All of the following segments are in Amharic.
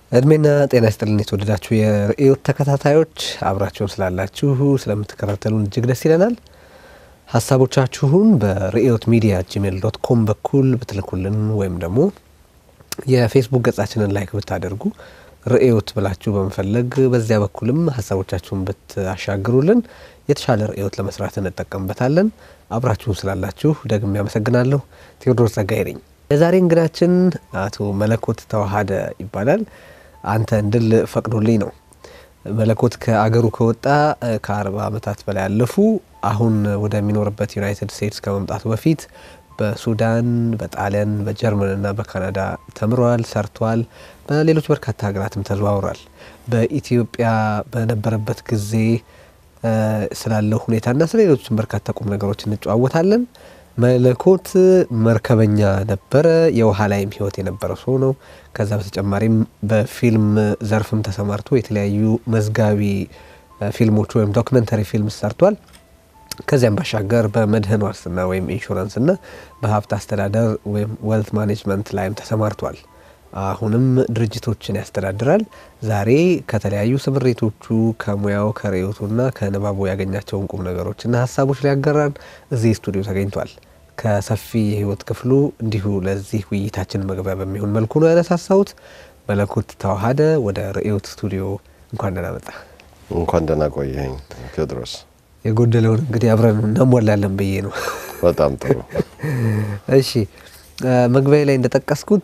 እድሜና ጤና ይስጥልን የተወደዳችሁ የርዕዮት ተከታታዮች አብራችሁን ስላላችሁ ስለምትከታተሉን እጅግ ደስ ይለናል። ሀሳቦቻችሁን በርዕዮት ሚዲያ ጂሜል ዶት ኮም በኩል ብትልኩልን ወይም ደግሞ የፌስቡክ ገጻችንን ላይክ ብታደርጉ ርዕዮት ብላችሁ በመፈለግ በዚያ በኩልም ሀሳቦቻችሁን ብታሻግሩልን የተሻለ ርዕዮት ለመስራት እንጠቀምበታለን። አብራችሁን ስላላችሁ ደግሜ ያመሰግናለሁ። ቴዎድሮስ ጸጋዬ ነኝ። የዛሬ እንግዳችን አቶ መለኮት ተዋሃደ ይባላል። አንተ እንድል ፈቅዶልኝ ነው። መለኮት ከአገሩ ከወጣ ከአርባ ዓመታት በላይ ያለፉ። አሁን ወደሚኖርበት ዩናይትድ ስቴትስ ከመምጣቱ በፊት በሱዳን፣ በጣሊያን፣ በጀርመንና በካናዳ ተምሯል፣ ሰርቷል። በሌሎች በርካታ ሀገራትም ተዘዋውሯል። በኢትዮጵያ በነበረበት ጊዜ ስላለው ሁኔታና ስለ ሌሎችም በርካታ ቁም ነገሮች እንጨዋወታለን። መለኮት መርከበኛ ነበረ። የውሃ ላይም ሕይወት የነበረው ሰው ነው። ከዛ በተጨማሪም በፊልም ዘርፍም ተሰማርቶ የተለያዩ መዝጋቢ ፊልሞች ወይም ዶክመንተሪ ፊልም ሰርቷል። ከዚያም ባሻገር በመድህን ዋስትና ወይም ኢንሹራንስና በሀብት አስተዳደር ወይም ዌልት ማኔጅመንት ላይም ተሰማርቷል። አሁንም ድርጅቶችን ያስተዳድራል። ዛሬ ከተለያዩ ስምሬቶቹ ከሙያው ከርዕዮቱና ከንባቡ ያገኛቸውን ቁም ነገሮችና ሀሳቦች ሊያጋራን እዚህ ስቱዲዮ ተገኝቷል። ከሰፊ የህይወት ክፍሉ እንዲሁ ለዚህ ውይይታችን መግቢያ በሚሆን መልኩ ነው ያነሳሳሁት። መለኮት ተዋሃደ ወደ ርዕዮት ስቱዲዮ እንኳን ደህና መጣ። እንኳን ደህና ቆየኝ ቴዎድሮስ። የጎደለውን እንግዲህ አብረን እናሟላለን ብዬ ነው። በጣም ጥሩ። እሺ መግቢያ ላይ እንደጠቀስኩት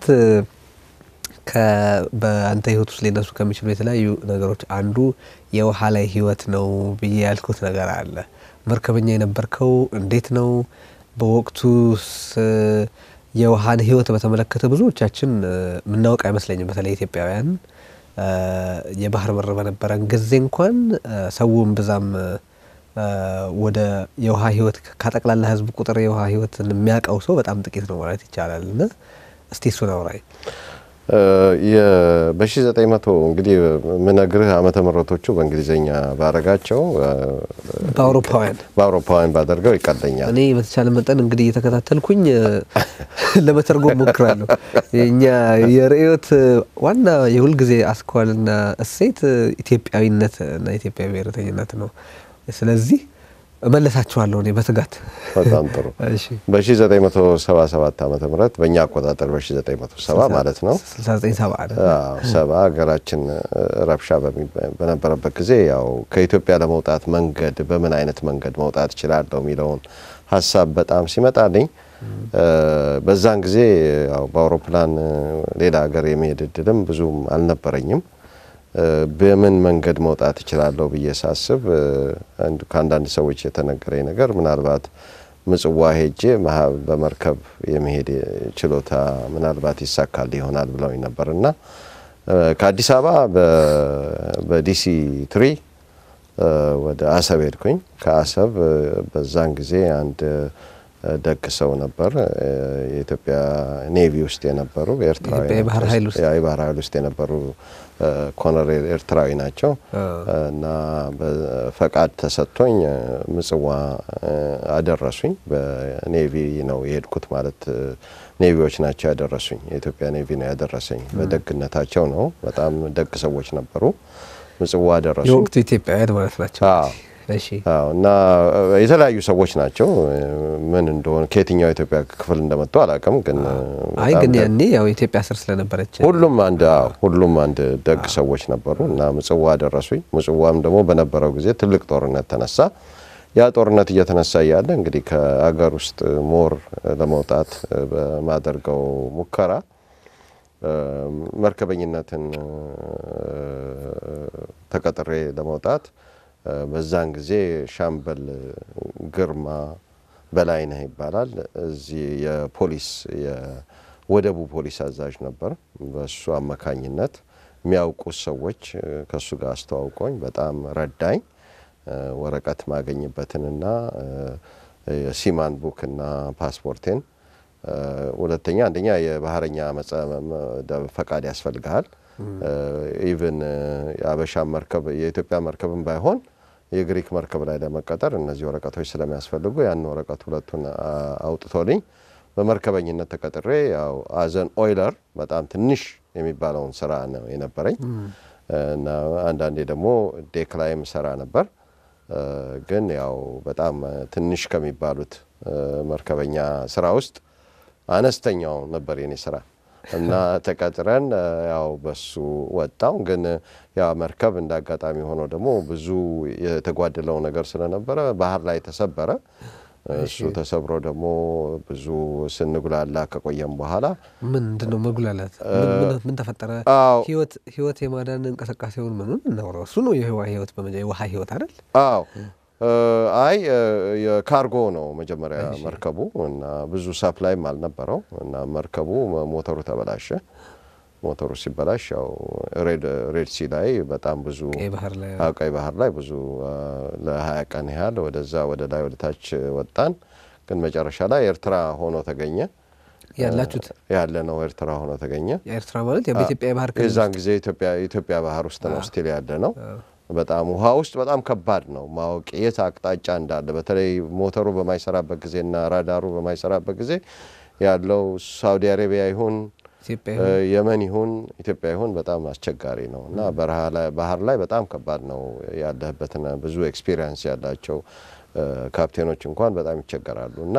በአንተ ህይወት ውስጥ ሊነሱ ከሚችሉ የተለያዩ ነገሮች አንዱ የውሃ ላይ ህይወት ነው ብዬ ያልኩት ነገር አለ። መርከበኛ የነበርከው እንዴት ነው? በወቅቱስ የውሃን ህይወት በተመለከተ ብዙዎቻችን የምናውቅ አይመስለኝም። በተለይ ኢትዮጵያውያን የባህር በር በነበረን ጊዜ እንኳን ሰውም ብዛም ወደ የውሃ ህይወት ከጠቅላላ ህዝብ ቁጥር የውሃ ህይወትን የሚያውቀው ሰው በጣም ጥቂት ነው ማለት ይቻላል። እና እስቲ እሱን አውራኝ። በ1900 እንግዲህ ምነግርህ ዓመተ ምሕረቶቹ በእንግሊዝኛ ባረጋቸው በአውሮፓውያን በአውሮፓውያን ባደርገው ይቀለኛል። እኔ በተቻለ መጠን እንግዲህ እየተከታተልኩኝ ለመተርጎም ሞክራለሁ። እኛ የርዕዮት ዋና የሁልጊዜ አስኳልና እሴት ኢትዮጵያዊነት እና ኢትዮጵያዊ ብሔረተኝነት ነው። ስለዚህ እመለሳችኋለሁ እኔ በትጋት በጣም ጥሩ። በ1977 ዓመተ ምህረት በእኛ አቆጣጠር በ1970 ማለት ነው 6970 ሰባ ሀገራችን ረብሻ በነበረበት ጊዜ ያው ከኢትዮጵያ ለመውጣት መንገድ በምን አይነት መንገድ መውጣት እችላለሁ የሚለውን ሀሳብ በጣም ሲመጣልኝ በዛን ጊዜ ያው በአውሮፕላን ሌላ ሀገር የመሄድ እድልም ብዙም አልነበረኝም። በምን መንገድ መውጣት እችላለሁ ብዬ ሳስብ ከአንዳንድ ሰዎች የተነገረኝ ነገር ምናልባት ምጽዋ ሄጄ በመርከብ የመሄድ ችሎታ ምናልባት ይሳካል ይሆናል ብለውኝ ነበር እና ከአዲስ አበባ በዲሲ ትሪ ወደ አሰብ ሄድኩኝ። ከአሰብ በዛን ጊዜ አንድ ደግ ሰው ነበር። የኢትዮጵያ ኔቪ ውስጥ የነበሩ ኤርትራዊ የባህር ኃይል ውስጥ የባህር ኃይል ውስጥ የነበሩ ኮሎኔል ኤርትራዊ ናቸው እና ፈቃድ ተሰጥቶኝ ምጽዋ አደረሱኝ። በኔቪ ነው የሄድኩት ማለት ኔቪዎች ናቸው ያደረሱኝ። የኢትዮጵያ ኔቪ ነው ያደረሰኝ። በደግነታቸው ነው። በጣም ደግ ሰዎች ነበሩ። ምጽዋ አደረሱኝ። የወቅቱ ኢትዮጵያውያን ማለት ናቸው። እሺ እና የተለያዩ ሰዎች ናቸው። ምን እንደሆነ ከየትኛው ኢትዮጵያ ክፍል እንደመጡ አላውቅም። ግን አይ ግን ያኔ ያው ኢትዮጵያ ስር ስለነበረች ሁሉም አንድ ሁሉም አንድ ደግ ሰዎች ነበሩ እና ምጽዋ ደረሱኝ። ምጽዋም ደግሞ በነበረው ጊዜ ትልቅ ጦርነት ተነሳ። ያ ጦርነት እየተነሳ እያለ እንግዲህ ከአገር ውስጥ ሞር ለመውጣት በማደርገው ሙከራ መርከበኝነትን ተቀጥሬ ለመውጣት በዛን ጊዜ ሻምበል ግርማ በላይነህ ይባላል። እዚህ የፖሊስ የወደቡ ፖሊስ አዛዥ ነበር። በሱ አማካኝነት የሚያውቁት ሰዎች ከእሱ ጋር አስተዋውቆኝ በጣም ረዳኝ። ወረቀት ማገኝበትንና የሲማን ቡክና ፓስፖርቴን ሁለተኛ አንደኛ የባህረኛ ፈቃድ ያስፈልግሃል። ኢቭን የአበሻ መርከብ የኢትዮጵያ መርከብን ባይሆን የግሪክ መርከብ ላይ ለመቀጠር እነዚህ ወረቀቶች ስለሚያስፈልጉ ያን ወረቀት ሁለቱን አውጥቶልኝ በመርከበኝነት ተቀጥሬ ያው አዘን ኦይለር በጣም ትንሽ የሚባለውን ስራ ነው የነበረኝ እና አንዳንዴ ደግሞ ዴክ ላይም ሰራ ነበር። ግን ያው በጣም ትንሽ ከሚባሉት መርከበኛ ስራ ውስጥ አነስተኛው ነበር የኔ ስራ እና ተቀጥረን ያው በሱ ወጣው። ግን ያ መርከብ እንደ አጋጣሚ ሆኖ ደግሞ ብዙ የተጓደለው ነገር ስለነበረ ባህር ላይ ተሰበረ። እሱ ተሰብሮ ደግሞ ብዙ ስንጉላላ ከቆየም በኋላ ምንድን ነው መጉላላት? ምን ተፈጠረ? ህይወት የማዳን እንቅስቃሴውን ምኑን እናውራው። እሱ ነው የህዋ ህይወት የውሃ ህይወት አይደል? አዎ አይ የካርጎ ነው መጀመሪያ መርከቡ እና ብዙ ሳፕላይም አልነበረው እና መርከቡ ሞተሩ ተበላሸ። ሞተሩ ሲበላሽ ያው ሬድ ሲ ላይ በጣም ብዙ ቀይ ባህር ላይ ብዙ ለሀያ ቀን ያህል ወደዛ ወደ ላይ ወደ ታች ወጣን። ግን መጨረሻ ላይ ኤርትራ ሆኖ ተገኘ። ያላችሁት ያለ ነው ኤርትራ ሆኖ ተገኘ። ኤርትራ ማለት በኢትዮጵያ የባህር ክልል የዛን ጊዜ ኢትዮጵያ ባህር ውስጥ ነው ስቲል ያለ ነው። በጣም ውሃ ውስጥ በጣም ከባድ ነው ማወቅ የት አቅጣጫ እንዳለ። በተለይ ሞተሩ በማይሰራበት ጊዜና ራዳሩ በማይሰራበት ጊዜ ያለው ሳውዲ አረቢያ ይሁን የመን ይሁን ኢትዮጵያ ይሁን በጣም አስቸጋሪ ነው እና ባህር ላይ በጣም ከባድ ነው ያለህበትን ብዙ ኤክስፒሪየንስ ያላቸው ካፕቴኖች እንኳን በጣም ይቸገራሉ እና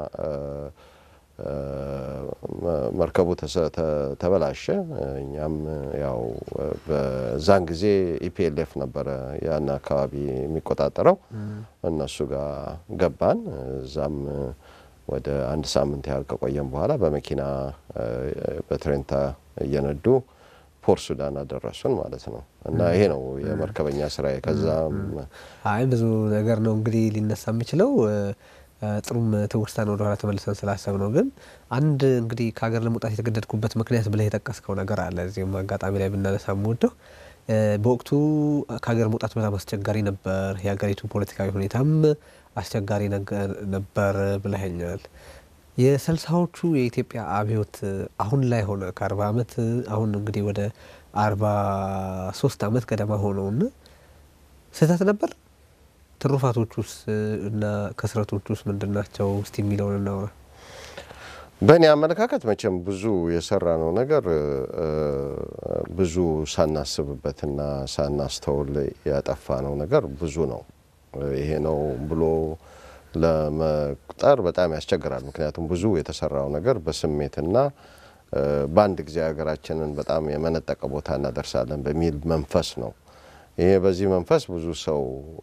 መርከቡ ተበላሸ። እኛም ያው በዛን ጊዜ ኢፒኤልኤፍ ነበረ ያን አካባቢ የሚቆጣጠረው። እነሱ ጋር ገባን። እዛም ወደ አንድ ሳምንት ያህል ከቆየም በኋላ በመኪና በትሬንታ እየነዱ ፖርት ሱዳን አደረሱን ማለት ነው እና ይሄ ነው የመርከበኛ ስራዬ። ከዛም አይ ብዙ ነገር ነው እንግዲህ ሊነሳ የሚችለው ጥሩም ትውስታን ወደ ኋላ ተመልሰን ስላሰብ ነው። ግን አንድ እንግዲህ ከሀገር ለመውጣት የተገደድኩበት ምክንያት ብለህ የጠቀስከው ነገር አለ። እዚህም አጋጣሚ ላይ ብናነሳ የምወደው በወቅቱ ከሀገር መውጣት በጣም አስቸጋሪ ነበር፣ የሀገሪቱ ፖለቲካዊ ሁኔታም አስቸጋሪ ነበር ብለኸኛል። የስልሳዎቹ የኢትዮጵያ አብዮት አሁን ላይ ሆነ ከአርባ ዓመት አሁን እንግዲህ ወደ አርባ ሶስት ዓመት ገደማ ሆነውና ስህተት ነበር ትሩፋቶቹስ እና ከስረቶቹስ ምንድን ናቸው? እስቲ የሚለውን እናውራ። በእኔ አመለካከት መቼም ብዙ የሰራ ነው ነገር ብዙ ሳናስብበትና ሳናስተውል ያጠፋ ነው ነገር ብዙ ነው። ይሄ ነው ብሎ ለመቁጠር በጣም ያስቸግራል። ምክንያቱም ብዙ የተሰራው ነገር በስሜትና በአንድ ጊዜ ሀገራችንን በጣም የመነጠቀ ቦታ እናደርሳለን በሚል መንፈስ ነው። ይሄ በዚህ መንፈስ ብዙ ሰው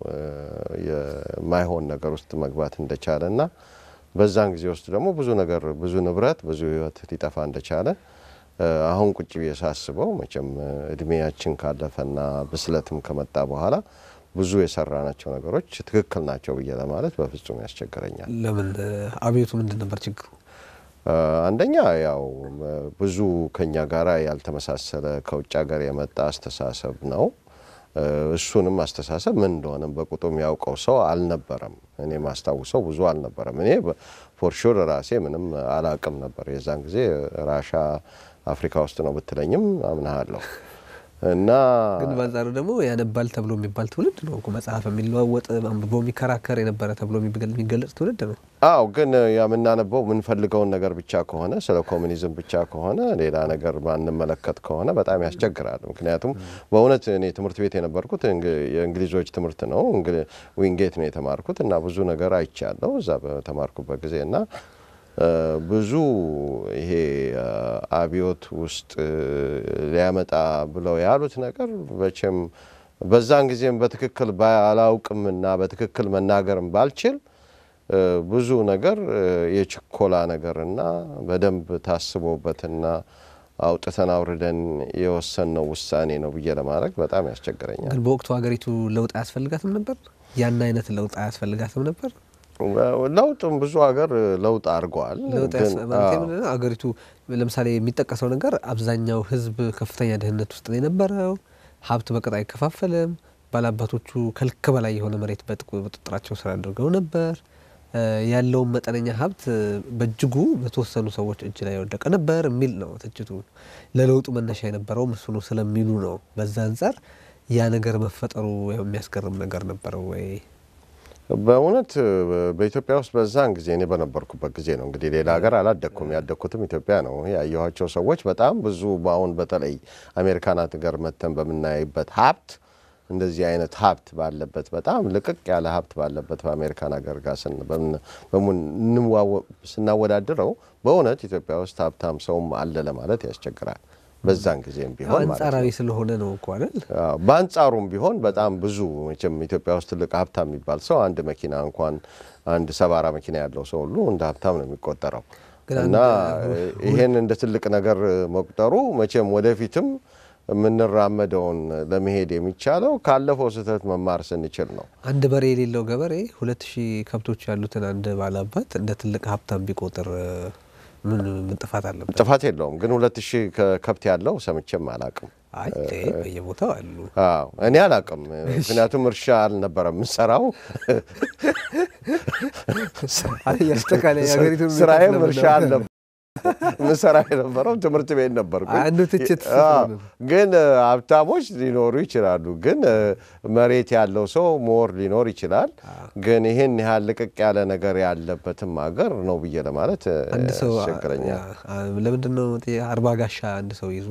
የማይሆን ነገር ውስጥ መግባት እንደቻለ እና በዛን ጊዜ ውስጥ ደግሞ ብዙ ነገር ብዙ ንብረት ብዙ ሕይወት ሊጠፋ እንደቻለ አሁን ቁጭ ብዬ ሳስበው መቼም እድሜያችን ካለፈና ብስለትም ከመጣ በኋላ ብዙ የሰራናቸው ነገሮች ትክክል ናቸው ብዬ ለማለት በፍጹም ያስቸግረኛል። ለምን? አብዮቱ ምንድን ነበር ችግሩ? አንደኛ ያው ብዙ ከኛ ጋራ ያልተመሳሰለ ከውጭ ሀገር የመጣ አስተሳሰብ ነው። እሱንም አስተሳሰብ ምን እንደሆነም በቁጡም ያውቀው ሰው አልነበረም። እኔ ማስታውሰው ብዙ አልነበረም። እኔ ፎርሹር ራሴ ምንም አላቅም ነበር። የዛን ጊዜ ራሻ አፍሪካ ውስጥ ነው ብትለኝም አምናሃለሁ። እና ግን በአንጻሩ ደግሞ ያነባል ተብሎ የሚባል ትውልድ ነው እኮ መጽሐፍ የሚለዋወጥ አንብቦ የሚከራከር የነበረ ተብሎ የሚገለጽ ትውልድ ነው። አዎ ግን የምናነበው የምንፈልገውን ነገር ብቻ ከሆነ ስለ ኮሚኒዝም ብቻ ከሆነ ሌላ ነገር ማንመለከት ከሆነ በጣም ያስቸግራል። ምክንያቱም በእውነት እኔ ትምህርት ቤት የነበርኩት የእንግሊዞች ትምህርት ነው። ዊንጌት ነው የተማርኩት እና ብዙ ነገር አይቻለሁ እዛ በተማርኩበት ጊዜ እና ብዙ ይሄ አብዮት ውስጥ ሊያመጣ ብለው ያሉት ነገር መቼም በዛን ጊዜም በትክክል አላውቅም እና በትክክል መናገርም ባልችል ብዙ ነገር የችኮላ ነገርና በደንብ ታስቦበትና አውጥተን አውርደን የወሰንነው ውሳኔ ነው ብዬ ለማድረግ በጣም ያስቸግረኛል። ግን በወቅቱ ሀገሪቱ ለውጥ አያስፈልጋትም ነበር? ያን አይነት ለውጥ አያስፈልጋትም ነበር? ለውጥም ብዙ ሀገር ለውጥ አድርገዋል። አገሪቱ ለምሳሌ የሚጠቀሰው ነገር አብዛኛው ሕዝብ ከፍተኛ ድህነት ውስጥ ነው የነበረው። ሀብት በቅጥ አይከፋፈልም። ባላባቶቹ ከልክ በላይ የሆነ መሬት በቁጥጥራቸው ስር አድርገው ነበር። ያለውን መጠነኛ ሀብት በእጅጉ በተወሰኑ ሰዎች እጅ ላይ የወደቀ ነበር የሚል ነው ትችቱ። ለለውጡ መነሻ የነበረውም እሱ ነው ስለሚሉ ነው። በዛ አንጻር ያ ነገር መፈጠሩ የሚያስገርም ነገር ነበረው ወይ? በእውነት በኢትዮጵያ ውስጥ በዛን ጊዜ እኔ በነበርኩበት ጊዜ ነው እንግዲህ ሌላ ሀገር አላደግኩም። ያደግኩትም ኢትዮጵያ ነው። ያየኋቸው ሰዎች በጣም ብዙ በአሁን በተለይ አሜሪካን ሀገር መተን በምናይበት ሀብት እንደዚህ አይነት ሀብት ባለበት በጣም ልቅቅ ያለ ሀብት ባለበት በአሜሪካን ሀገር ጋር ስናወዳድረው በእውነት ኢትዮጵያ ውስጥ ሀብታም ሰውም አለ ለማለት ያስቸግራል። በዛን ጊዜም ቢሆን አንጻራዊ ስለሆነ ነው እኮ አይደል? በአንጻሩም ቢሆን በጣም ብዙ መቼም ኢትዮጵያ ውስጥ ትልቅ ሀብታም የሚባል ሰው አንድ መኪና እንኳን አንድ ሰባራ መኪና ያለው ሰው ሁሉ እንደ ሀብታም ነው የሚቆጠረው እና ይሄን እንደ ትልቅ ነገር መቁጠሩ መቼም ወደፊትም የምንራመደውን ለመሄድ የሚቻለው ካለፈው ስህተት መማር ስንችል ነው። አንድ በሬ የሌለው ገበሬ ሁለት ሺህ ከብቶች ያሉትን አንድ ባላባት እንደ ትልቅ ሀብታም ቢቆጥር ምን ምን ጥፋት አለበት? ጥፋት የለውም። ግን ሁለት ሺህ ከብት ያለው ሰምቼም አላቅም። አይ በየቦታው አሉ። አዎ እኔ አላቅም። ምክንያቱም እርሻ አልነበረም የምሰራው። ስራዬም እርሻ አልነበረም። ምሰራ የነበረው ትምህርት ቤት ነበርኩ። አንዱ ትችት ግን ሀብታሞች ሊኖሩ ይችላሉ። ግን መሬት ያለው ሰው ሞር ሊኖር ይችላል። ግን ይህን ያህል ልቅቅ ያለ ነገር ያለበትም ሀገር ነው ብዬ ለማለት አንድ ሰው ያስቸግረኛል። ለምንድን ነው አርባ ጋሻ አንድ ሰው ይዞ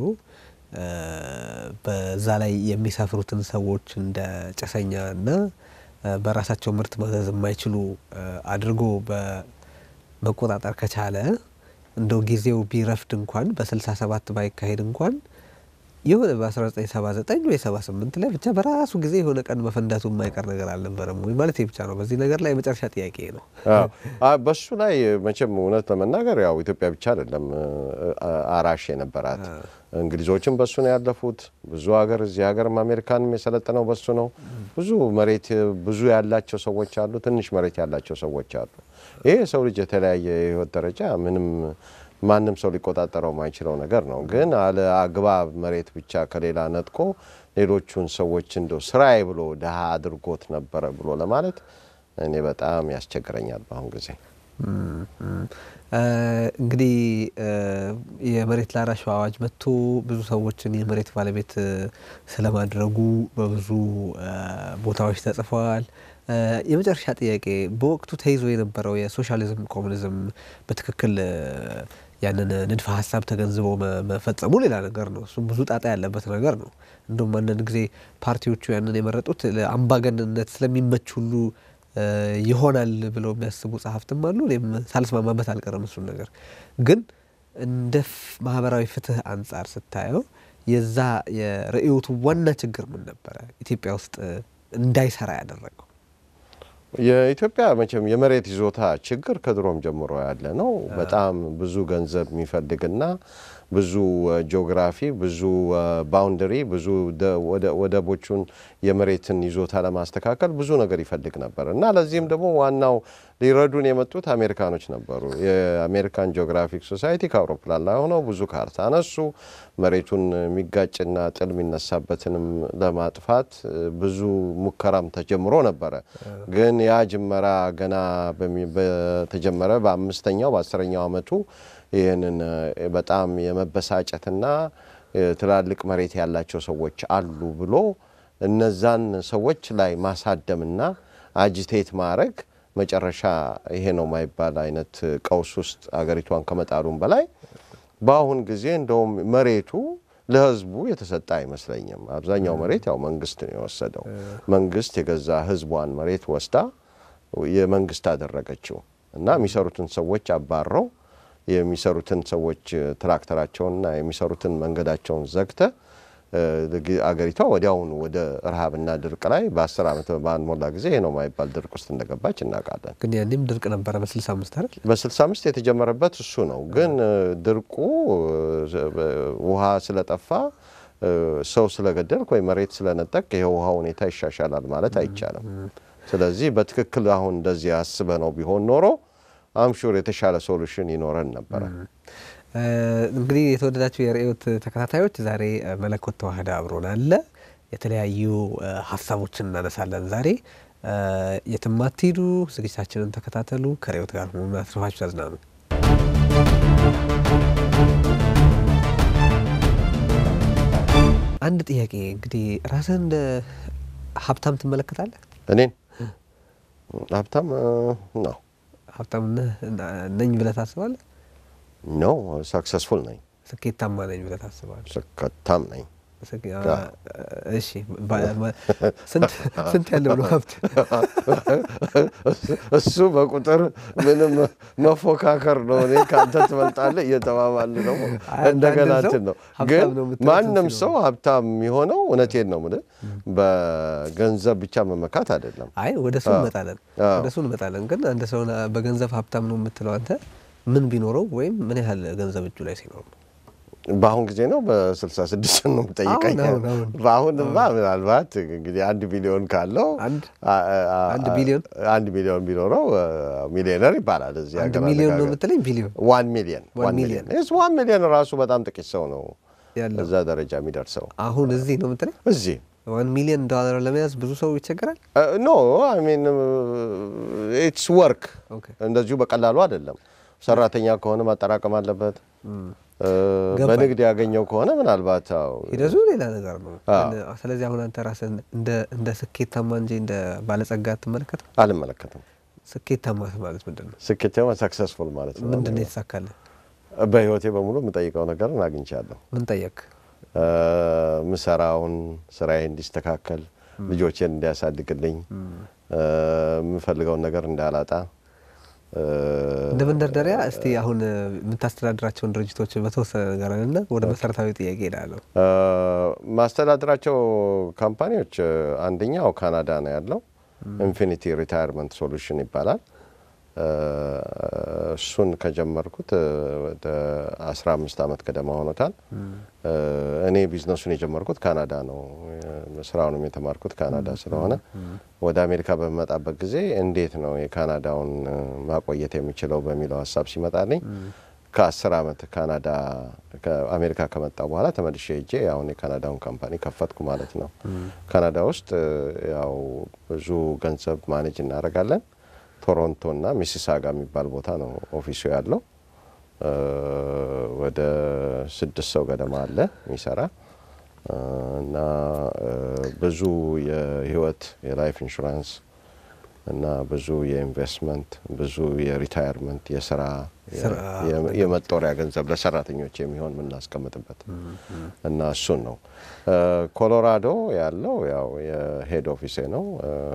በዛ ላይ የሚሰፍሩትን ሰዎች እንደ ጭሰኛ እና በራሳቸው ምርት ማዘዝ የማይችሉ አድርጎ በመቆጣጠር ከቻለ እንደው ጊዜው ቢረፍድ እንኳን በ67 ባይካሄድ እንኳን የሆነ በ1979 ወይ 78 ላይ ብቻ በራሱ ጊዜ የሆነ ቀን መፈንዳቱ የማይቀር ነገር አልነበረም ወይ ማለት ብቻ ነው። በዚህ ነገር ላይ የመጨረሻ ጥያቄ ነው። በሱ ላይ መቼም እውነት ለመናገር ያው ኢትዮጵያ ብቻ አይደለም አራሽ የነበራት እንግሊዞችም በሱ ነው ያለፉት። ብዙ ሀገር እዚህ ሀገርም አሜሪካንም የሰለጠነው በሱ ነው። ብዙ መሬት ብዙ ያላቸው ሰዎች አሉ፣ ትንሽ መሬት ያላቸው ሰዎች አሉ። ይሄ የሰው ልጅ የተለያየ የህይወት ደረጃ ምንም ማንም ሰው ሊቆጣጠረው የማይችለው ነገር ነው። ግን አለ አግባብ መሬት ብቻ ከሌላ ነጥቆ ሌሎቹን ሰዎች እንደው ስራዬ ብሎ ድሀ አድርጎት ነበረ ብሎ ለማለት እኔ በጣም ያስቸግረኛል በአሁን ጊዜ። እንግዲህ የመሬት ላራሹ አዋጅ መጥቶ ብዙ ሰዎችን የመሬት ባለቤት ስለማድረጉ በብዙ ቦታዎች ተጽፈዋል። የመጨረሻ ጥያቄ በወቅቱ ተይዞ የነበረው የሶሻሊዝም ኮሙኒዝም በትክክል ያንን ንድፈ ሀሳብ ተገንዝቦ መፈጸሙ ሌላ ነገር ነው። እሱም ብዙ ጣጣ ያለበት ነገር ነው። እንደውም አንዳንድ ጊዜ ፓርቲዎቹ ያንን የመረጡት ለአምባገንነት ስለሚመች ሁሉ ይሆናል ብለው የሚያስቡ ጸሐፍትም አሉ። እኔም ሳልስማማበት አልቀረም። እሱን ነገር ግን እንደ ማህበራዊ ፍትህ አንጻር ስታየው የዛ የርዕዮቱ ዋና ችግር ምን ነበረ ኢትዮጵያ ውስጥ እንዳይሰራ ያደረገው? የኢትዮጵያ መቼም የመሬት ይዞታ ችግር ከድሮም ጀምሮ ያለ ነው። በጣም ብዙ ገንዘብ የሚፈልግና ብዙ ጂኦግራፊ፣ ብዙ ባውንደሪ፣ ብዙ ወደቦቹን የመሬትን ይዞታ ለማስተካከል ብዙ ነገር ይፈልግ ነበር እና ለዚህም ደግሞ ዋናው ሊረዱን የመጡት አሜሪካኖች ነበሩ። የአሜሪካን ጂኦግራፊክ ሶሳይቲ ከአውሮፕላን ላይ ሆነው ብዙ ካርታ አነሱ። መሬቱን የሚጋጭና ጥል የሚነሳበትንም ለማጥፋት ብዙ ሙከራም ተጀምሮ ነበረ። ግን ያ ጅመራ ገና በተጀመረ በአምስተኛው በአስረኛው ዓመቱ ይህንን በጣም የመበሳጨትና ትላልቅ መሬት ያላቸው ሰዎች አሉ ብሎ እነዛን ሰዎች ላይ ማሳደምና አጂቴት ማድረግ መጨረሻ ይሄ ነው የማይባል አይነት ቀውስ ውስጥ አገሪቷን ከመጣሉም በላይ በአሁን ጊዜ እንደውም መሬቱ ለሕዝቡ የተሰጠ አይመስለኝም። አብዛኛው መሬት ያው መንግስት ነው የወሰደው። መንግስት የገዛ ሕዝቧን መሬት ወስዳ የመንግስት አደረገችው እና የሚሰሩትን ሰዎች አባረው የሚሰሩትን ሰዎች ትራክተራቸውንና የሚሰሩትን መንገዳቸውን ዘግተ አገሪቷ ወዲያውኑ ወደ ረሃብና ድርቅ ላይ በአስር ዓመት ባልሞላ ጊዜ ይሄ ነው የማይባል ድርቅ ውስጥ እንደገባች እናውቃለን። ግን ያኔም ድርቅ ነበረ በስልሳ አምስት አይደል? በስልሳ አምስት የተጀመረበት እሱ ነው። ግን ድርቁ ውሃ ስለጠፋ ሰው ስለገደልክ ወይ መሬት ስለነጠቅ ይሄ ውሃ ሁኔታ ይሻሻላል ማለት አይቻልም። ስለዚህ በትክክል አሁን እንደዚህ አስበ ነው ቢሆን ኖሮ አምሹር የተሻለ ሶሉሽን ይኖረን ነበረ። እንግዲህ የተወደዳችሁ የርዕዮት ተከታታዮች ዛሬ መለኮት ተዋህደ አብሮን አለ። የተለያዩ ሀሳቦችን እናነሳለን ዛሬ። የትም አትሂዱ፣ ዝግጅታችንን ተከታተሉ። ከርዕዮት ጋር መሆኑን አትርፋችሁ ተዝናኑ። አንድ ጥያቄ እንግዲህ ራስህን እንደ ሀብታም ትመለከታለህ? እኔን ሀብታም ነው ሀብታም ነኝ ብለህ ታስባለህ? ነው ሰክሰስፉል ነኝ፣ ስኬታማ ነኝ ብለህ ታስባለህ? ስኬታም ነኝ። እሺ ስንት ያለው ነው ሀብት? እሱ በቁጥር ምንም መፎካከር ነው። እኔ ከአንተ ትበልጣለህ እየተባባል ነው። እንደገና እንትን ነው። ግን ማንም ሰው ሀብታም የሚሆነው እውነቴን ነው የምልህ በገንዘብ ብቻ መመካት አይደለም። አይ ወደ እሱ እንመጣለን፣ ወደ እሱ እንመጣለን። ግን አንድ ሰው በገንዘብ ሀብታም ነው የምትለው አንተ ምን ቢኖረው ወይም ምን ያህል ገንዘብ እጁ ላይ ሲኖር ነው? በአሁን ጊዜ ነው በስልሳ ስድስት ነው የምጠይቀኝ። በአሁንማ ምናልባት እንግዲህ አንድ ቢሊዮን ካለው አንድ ቢሊዮን አንድ ሚሊዮን ቢኖረው ሚሊዮነር ይባላል። እዚህ አንድ ሚሊዮን ነው የምትለኝ? ቢሊዮን ዋን ሚሊዮን ዋን ሚሊዮን ዋን ሚሊዮን ራሱ በጣም ጥቂት ሰው ነው እዛ ደረጃ የሚደርሰው። አሁን እዚህ ነው የምትለኝ? እዚህ ዋን ሚሊዮን ዶላር ለመያዝ ብዙ ሰው ይቸገራል። ኖ አይ ሚን ኢትስ ወርክ እንደዚሁ በቀላሉ አይደለም። ሰራተኛ ከሆነ ማጠራቀም አለበት። በንግድ ያገኘው ከሆነ ምናልባት ሂደቱ ሌላ ነገር ነው። ስለዚህ አሁን አንተ ራስህ እንደ ስኬታማ እንጂ እንደ ባለጸጋ አትመለከትም? አልመለከትም። ስኬታማ ማለት ምንድን ነው? ስኬታማ ሰክሰስፉል ማለት ነው። ምንድን ነው የተሳካልህ? በህይወቴ በሙሉ የምጠይቀው ነገርን አግኝቻለሁ። ምን ጠየቅ? ምሰራውን ስራዬ እንዲስተካከል፣ ልጆቼን እንዲያሳድግልኝ፣ የምፈልገውን ነገር እንዳላጣ እንደ መንደርደሪያ እስቲ አሁን የምታስተዳድራቸውን ድርጅቶች በተወሰነ ነገር እና ወደ መሰረታዊ ጥያቄ ሄዳለሁ። ማስተዳድራቸው ካምፓኒዎች አንደኛው ካናዳ ነው ያለው፣ ኢንፊኒቲ ሪታየርመንት ሶሉሽን ይባላል። እሱን ከጀመርኩት ወደ አስራ አምስት ዓመት ገደማ ሆኖታል። እኔ ቢዝነሱን የጀመርኩት ካናዳ ነው። ስራውንም የተማርኩት ካናዳ ስለሆነ ወደ አሜሪካ በሚመጣበት ጊዜ እንዴት ነው የካናዳውን ማቆየት የሚችለው በሚለው ሀሳብ ሲመጣልኝ ከአስር ዓመት ካናዳ አሜሪካ ከመጣ በኋላ ተመልሼ ሄጄ አሁን የካናዳውን ካምፓኒ ከፈትኩ ማለት ነው። ካናዳ ውስጥ ያው ብዙ ገንዘብ ማኔጅ እናደርጋለን። ቶሮንቶ እና ሚሲሳጋ የሚባል ቦታ ነው ኦፊሱ ያለው። ወደ ስድስት ሰው ገደማ አለ የሚሰራ እና ብዙ የህይወት የላይፍ ኢንሹራንስ እና ብዙ የኢንቨስትመንት ብዙ የሪታየርመንት የስራ የመጦሪያ ገንዘብ ለሰራተኞች የሚሆን የምናስቀምጥበት እና እሱን ነው። ኮሎራዶ ያለው ያው የሄድ ኦፊሴ ነው።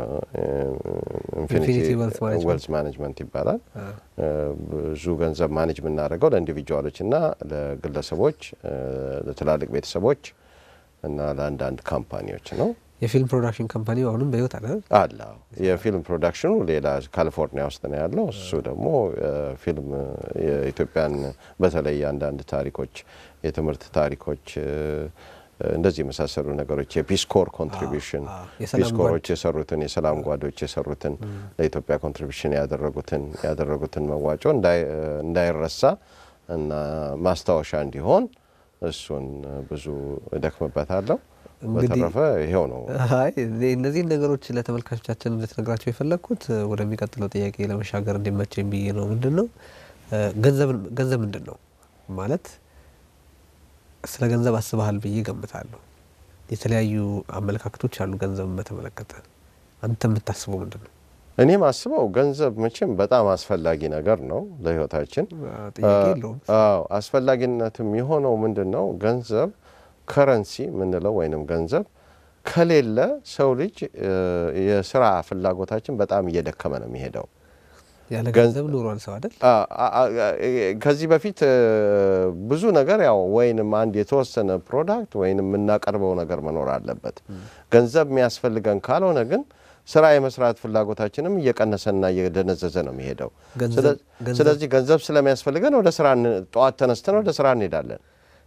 ኢንፊኒቲ ዌልዝ ማኔጅመንት ይባላል። ብዙ ገንዘብ ማኔጅ የምናደርገው ለኢንዲቪጁዋሎች እና ለግለሰቦች፣ ለትላልቅ ቤተሰቦች እና ለአንዳንድ ካምፓኒዎች ነው። የፊልም ፕሮዳክሽን ካምፓኒ አሁንም በህይወት አለ አለ። የፊልም ፕሮዳክሽኑ ሌላ ካሊፎርኒያ ውስጥ ነው ያለው። እሱ ደግሞ ፊልም የኢትዮጵያን በተለይ አንዳንድ ታሪኮች፣ የትምህርት ታሪኮች እንደዚህ የመሳሰሉ ነገሮች የፒስኮር ኮንትሪቢሽን ፒስኮሮች የሰሩትን የሰላም ጓዶች የሰሩትን ለኢትዮጵያ ኮንትሪቢሽን ያደረጉትን ያደረጉትን መዋጮ እንዳይረሳ እና ማስታወሻ እንዲሆን እሱን ብዙ እደክምበታለሁ። በተረፈ ይሄው ነው። አይ እነዚህን ነገሮች ለተመልካቾቻችን እንድትነግራቸው የፈለግኩት ወደሚቀጥለው ጥያቄ ለመሻገር እንዲመቸኝ ብዬ ነው። ምንድን ነው ገንዘብ ምንድን ነው ማለት ስለ ገንዘብ አስበሃል ብዬ ገምታለሁ። የተለያዩ አመለካከቶች አሉ ገንዘብን በተመለከተ። አንተ የምታስበው ምንድን ነው? እኔ ማስበው ገንዘብ መቼም በጣም አስፈላጊ ነገር ነው ለህይወታችን። ጥያቄ የለውም። አዎ አስፈላጊነትም የሆነው ምንድን ነው ገንዘብ ከረንሲ የምንለው ወይንም ገንዘብ ከሌለ ሰው ልጅ የስራ ፍላጎታችን በጣም እየደከመ ነው የሚሄደው። ያለ ገንዘብ ኑሯል ሰው አይደል? ከዚህ በፊት ብዙ ነገር ያው ወይንም አንድ የተወሰነ ፕሮዳክት ወይንም የምናቀርበው ነገር መኖር አለበት። ገንዘብ የሚያስፈልገን ካልሆነ ግን ስራ የመስራት ፍላጎታችንም እየቀነሰና እየደነዘዘ ነው የሚሄደው። ስለዚህ ገንዘብ ስለሚያስፈልገን ወደ ስራ ጠዋት ተነስተን ወደ ስራ እንሄዳለን።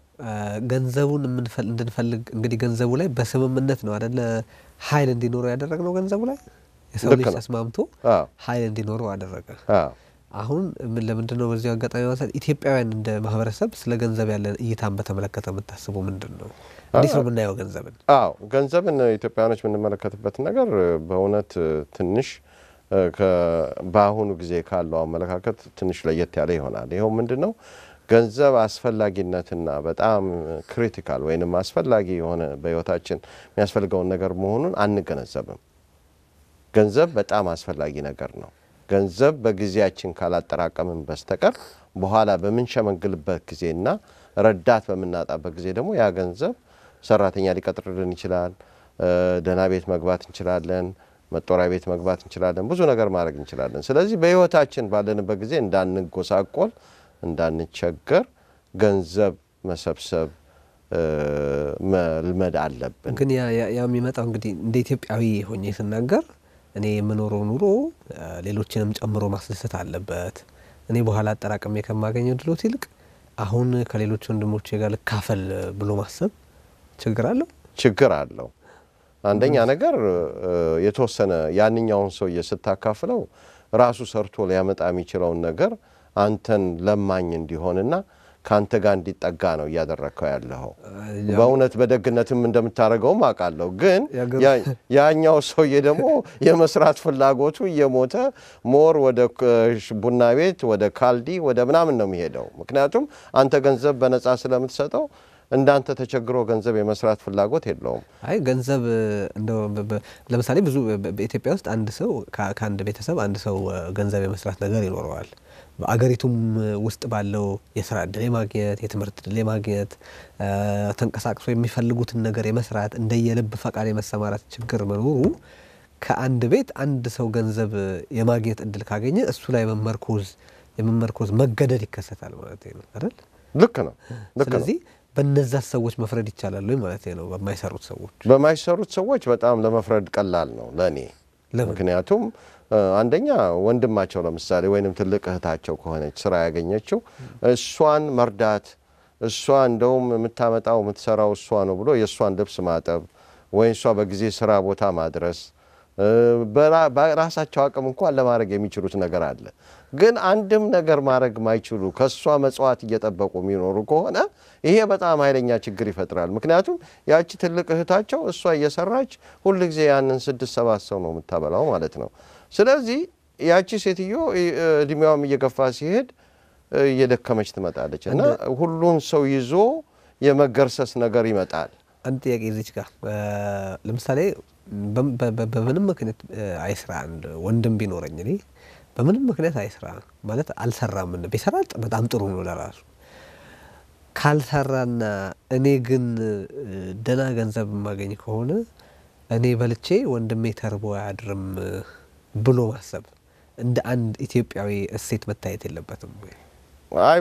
ገንዘቡን እንድንፈልግ እንግዲህ ገንዘቡ ላይ በስምምነት ነው አደለ ኃይል እንዲኖረው ያደረግነው ገንዘቡ ላይ የሰው ልጅ ተስማምቶ ኃይል እንዲኖረው አደረገ። አሁን ለምንድን ነው በዚሁ አጋጣሚ ማንሳት ኢትዮጵያውያን እንደ ማህበረሰብ ስለ ገንዘብ ያለን እይታን በተመለከተ የምታስበው ምንድን ነው? እንዴት ነው የምናየው ገንዘብን? አዎ ገንዘብን ኢትዮጵያውያኖች የምንመለከትበት ነገር በእውነት ትንሽ በአሁኑ ጊዜ ካለው አመለካከት ትንሽ ለየት ያለ ይሆናል። ይኸው ምንድን ነው ገንዘብ አስፈላጊነትና በጣም ክሪቲካል ወይንም አስፈላጊ የሆነ በህይወታችን የሚያስፈልገውን ነገር መሆኑን አንገነዘብም። ገንዘብ በጣም አስፈላጊ ነገር ነው። ገንዘብ በጊዜያችን ካላጠራቀምን በስተቀር በኋላ በምንሸመግልበት ጊዜና ረዳት በምናጣበት ጊዜ ደግሞ ያ ገንዘብ ሰራተኛ ሊቀጥርልን ይችላል። ደህና ቤት መግባት እንችላለን። መጦሪያ ቤት መግባት እንችላለን። ብዙ ነገር ማድረግ እንችላለን። ስለዚህ በህይወታችን ባለንበት ጊዜ እንዳንጎሳቆል፣ እንዳንቸገር ገንዘብ መሰብሰብ መልመድ አለብን። ግን ያ የሚመጣው እንግዲህ እንደ ኢትዮጵያዊ ሆኜ ስናገር እኔ የምኖረው ኑሮ ሌሎችንም ጨምሮ ማስደሰት አለበት። እኔ በኋላ አጠራቅሜ ከማገኘው ድሎት ይልቅ አሁን ከሌሎች ወንድሞቼ ጋር ልካፈል ብሎ ማሰብ ችግር አለው ችግር አለው። አንደኛ ነገር የተወሰነ ያንኛውን ሰውዬ ስታካፍለው ራሱ ሰርቶ ሊያመጣ የሚችለውን ነገር አንተን ለማኝ እንዲሆንና ከአንተ ጋር እንዲጠጋ ነው እያደረግከው ያለኸው። በእውነት በደግነትም እንደምታደርገውም አውቃለሁ። ግን ያኛው ሰውዬ ደግሞ የመስራት ፍላጎቱ እየሞተ ሞር ወደ ቡና ቤት፣ ወደ ካልዲ፣ ወደ ምናምን ነው የሚሄደው። ምክንያቱም አንተ ገንዘብ በነፃ ስለምትሰጠው እንዳንተ ተቸግሮ ገንዘብ የመስራት ፍላጎት የለውም። አይ ገንዘብ እንደው ለምሳሌ ብዙ በኢትዮጵያ ውስጥ አንድ ሰው ከአንድ ቤተሰብ አንድ ሰው ገንዘብ የመስራት ነገር ይኖረዋል። በአገሪቱም ውስጥ ባለው የስራ እድል የማግኘት የትምህርት እድል የማግኘት ተንቀሳቅሶ የሚፈልጉትን ነገር የመስራት እንደየልብ ፈቃድ የመሰማራት ችግር መኖሩ ከአንድ ቤት አንድ ሰው ገንዘብ የማግኘት እድል ካገኘ እሱ ላይ መመርኮዝ የመመርኮዝ መገደድ ይከሰታል ማለት ነው አይደል? ልክ ነው። ልክ ነው። ስለዚህ በነዛ ሰዎች መፍረድ ይቻላል ወይ ማለት ነው? በማይሰሩት ሰዎች በማይሰሩት ሰዎች በጣም ለመፍረድ ቀላል ነው ለእኔ። ምክንያቱም አንደኛ ወንድማቸው ለምሳሌ ወይንም ትልቅ እህታቸው ከሆነች ስራ ያገኘችው እሷን መርዳት እሷ እንደውም የምታመጣው የምትሰራው እሷ ነው ብሎ የእሷን ልብስ ማጠብ ወይ እሷ በጊዜ ስራ ቦታ ማድረስ በራሳቸው አቅም እንኳን ለማድረግ የሚችሉት ነገር አለ። ግን አንድም ነገር ማድረግ ማይችሉ ከእሷ መጽዋት እየጠበቁ የሚኖሩ ከሆነ ይሄ በጣም ኃይለኛ ችግር ይፈጥራል። ምክንያቱም ያቺ ትልቅ እህታቸው እሷ እየሰራች ሁልጊዜ ያንን ስድስት ሰባት ሰው ነው የምታበላው ማለት ነው። ስለዚህ ያቺ ሴትዮ እድሜዋም እየገፋ ሲሄድ እየደከመች ትመጣለች እና ሁሉን ሰው ይዞ የመገርሰስ ነገር ይመጣል። አንድ ጥያቄ እዚች ጋር ለምሳሌ በምንም ምክንያት አይስራ አንድ ወንድም ቢኖረኝ እኔ በምንም ምክንያት አይስራ ማለት አልሰራም ን ቢሰራ በጣም ጥሩ ነው ለራሱ ካልሰራና እኔ ግን ደህና ገንዘብ የማገኝ ከሆነ እኔ በልቼ ወንድሜ ተርቦ አያድርም ብሎ ማሰብ እንደ አንድ ኢትዮጵያዊ እሴት መታየት የለበትም ወይ? አይ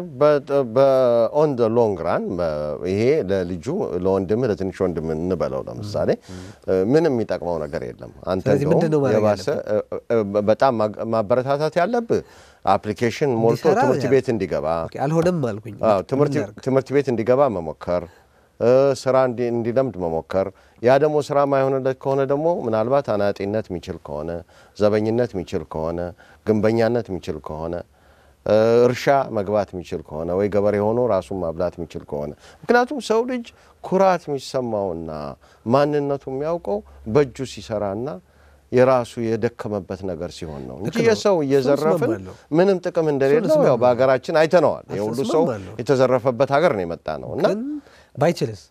በኦን ደ ሎንግ ራን ይሄ ለልጁ ለወንድምህ ለትንሽ ወንድም እንበለው ለምሳሌ ምንም የሚጠቅመው ነገር የለም። አንተ ስለዚህ ምንድን ነው እንደውም ማድረግ የባሰ በጣም ማበረታታት ያለብህ አፕሊኬሽን ሞልቶ እንዲሰራ ትምህርት ያ- ቤት እንዲገባ ኦኬ፣ አልሆነም አልኩኝ። አዎ፣ ትምህርት ምን ላድርግ? ትምህርት ቤት እንዲገባ መሞከር ስራ እንዲ- እንዲለምድ መሞከር። ያ ደግሞ ስራ ማይሆንለት ከሆነ ደግሞ ምናልባት አናጢነት የሚችል ከሆነ ዘበኝነት የሚችል ከሆነ ግንበኛነት የሚችል ከሆነ እ፣ እርሻ መግባት የሚችል ከሆነ ወይ ገበሬ ሆኖ ራሱን ማብላት የሚችል ከሆነ ምክንያቱም ሰው ልጅ ኩራት የሚሰማውና ማንነቱ የሚያውቀው በእጁ ሲሰራና የራሱ የደከመበት ነገር ሲሆን ነው እንጂ ልክ ነው። የሰው እየዘረፍን እስማማለሁ። ምንም ጥቅም እንደሌለው ያው እስማማለሁ። በሀገራችን አይተነዋል። የሁሉ ሰው እስማማለሁ። የተዘረፈበት ሀገር ነው የመጣ ነው እና ግን ባይችልስ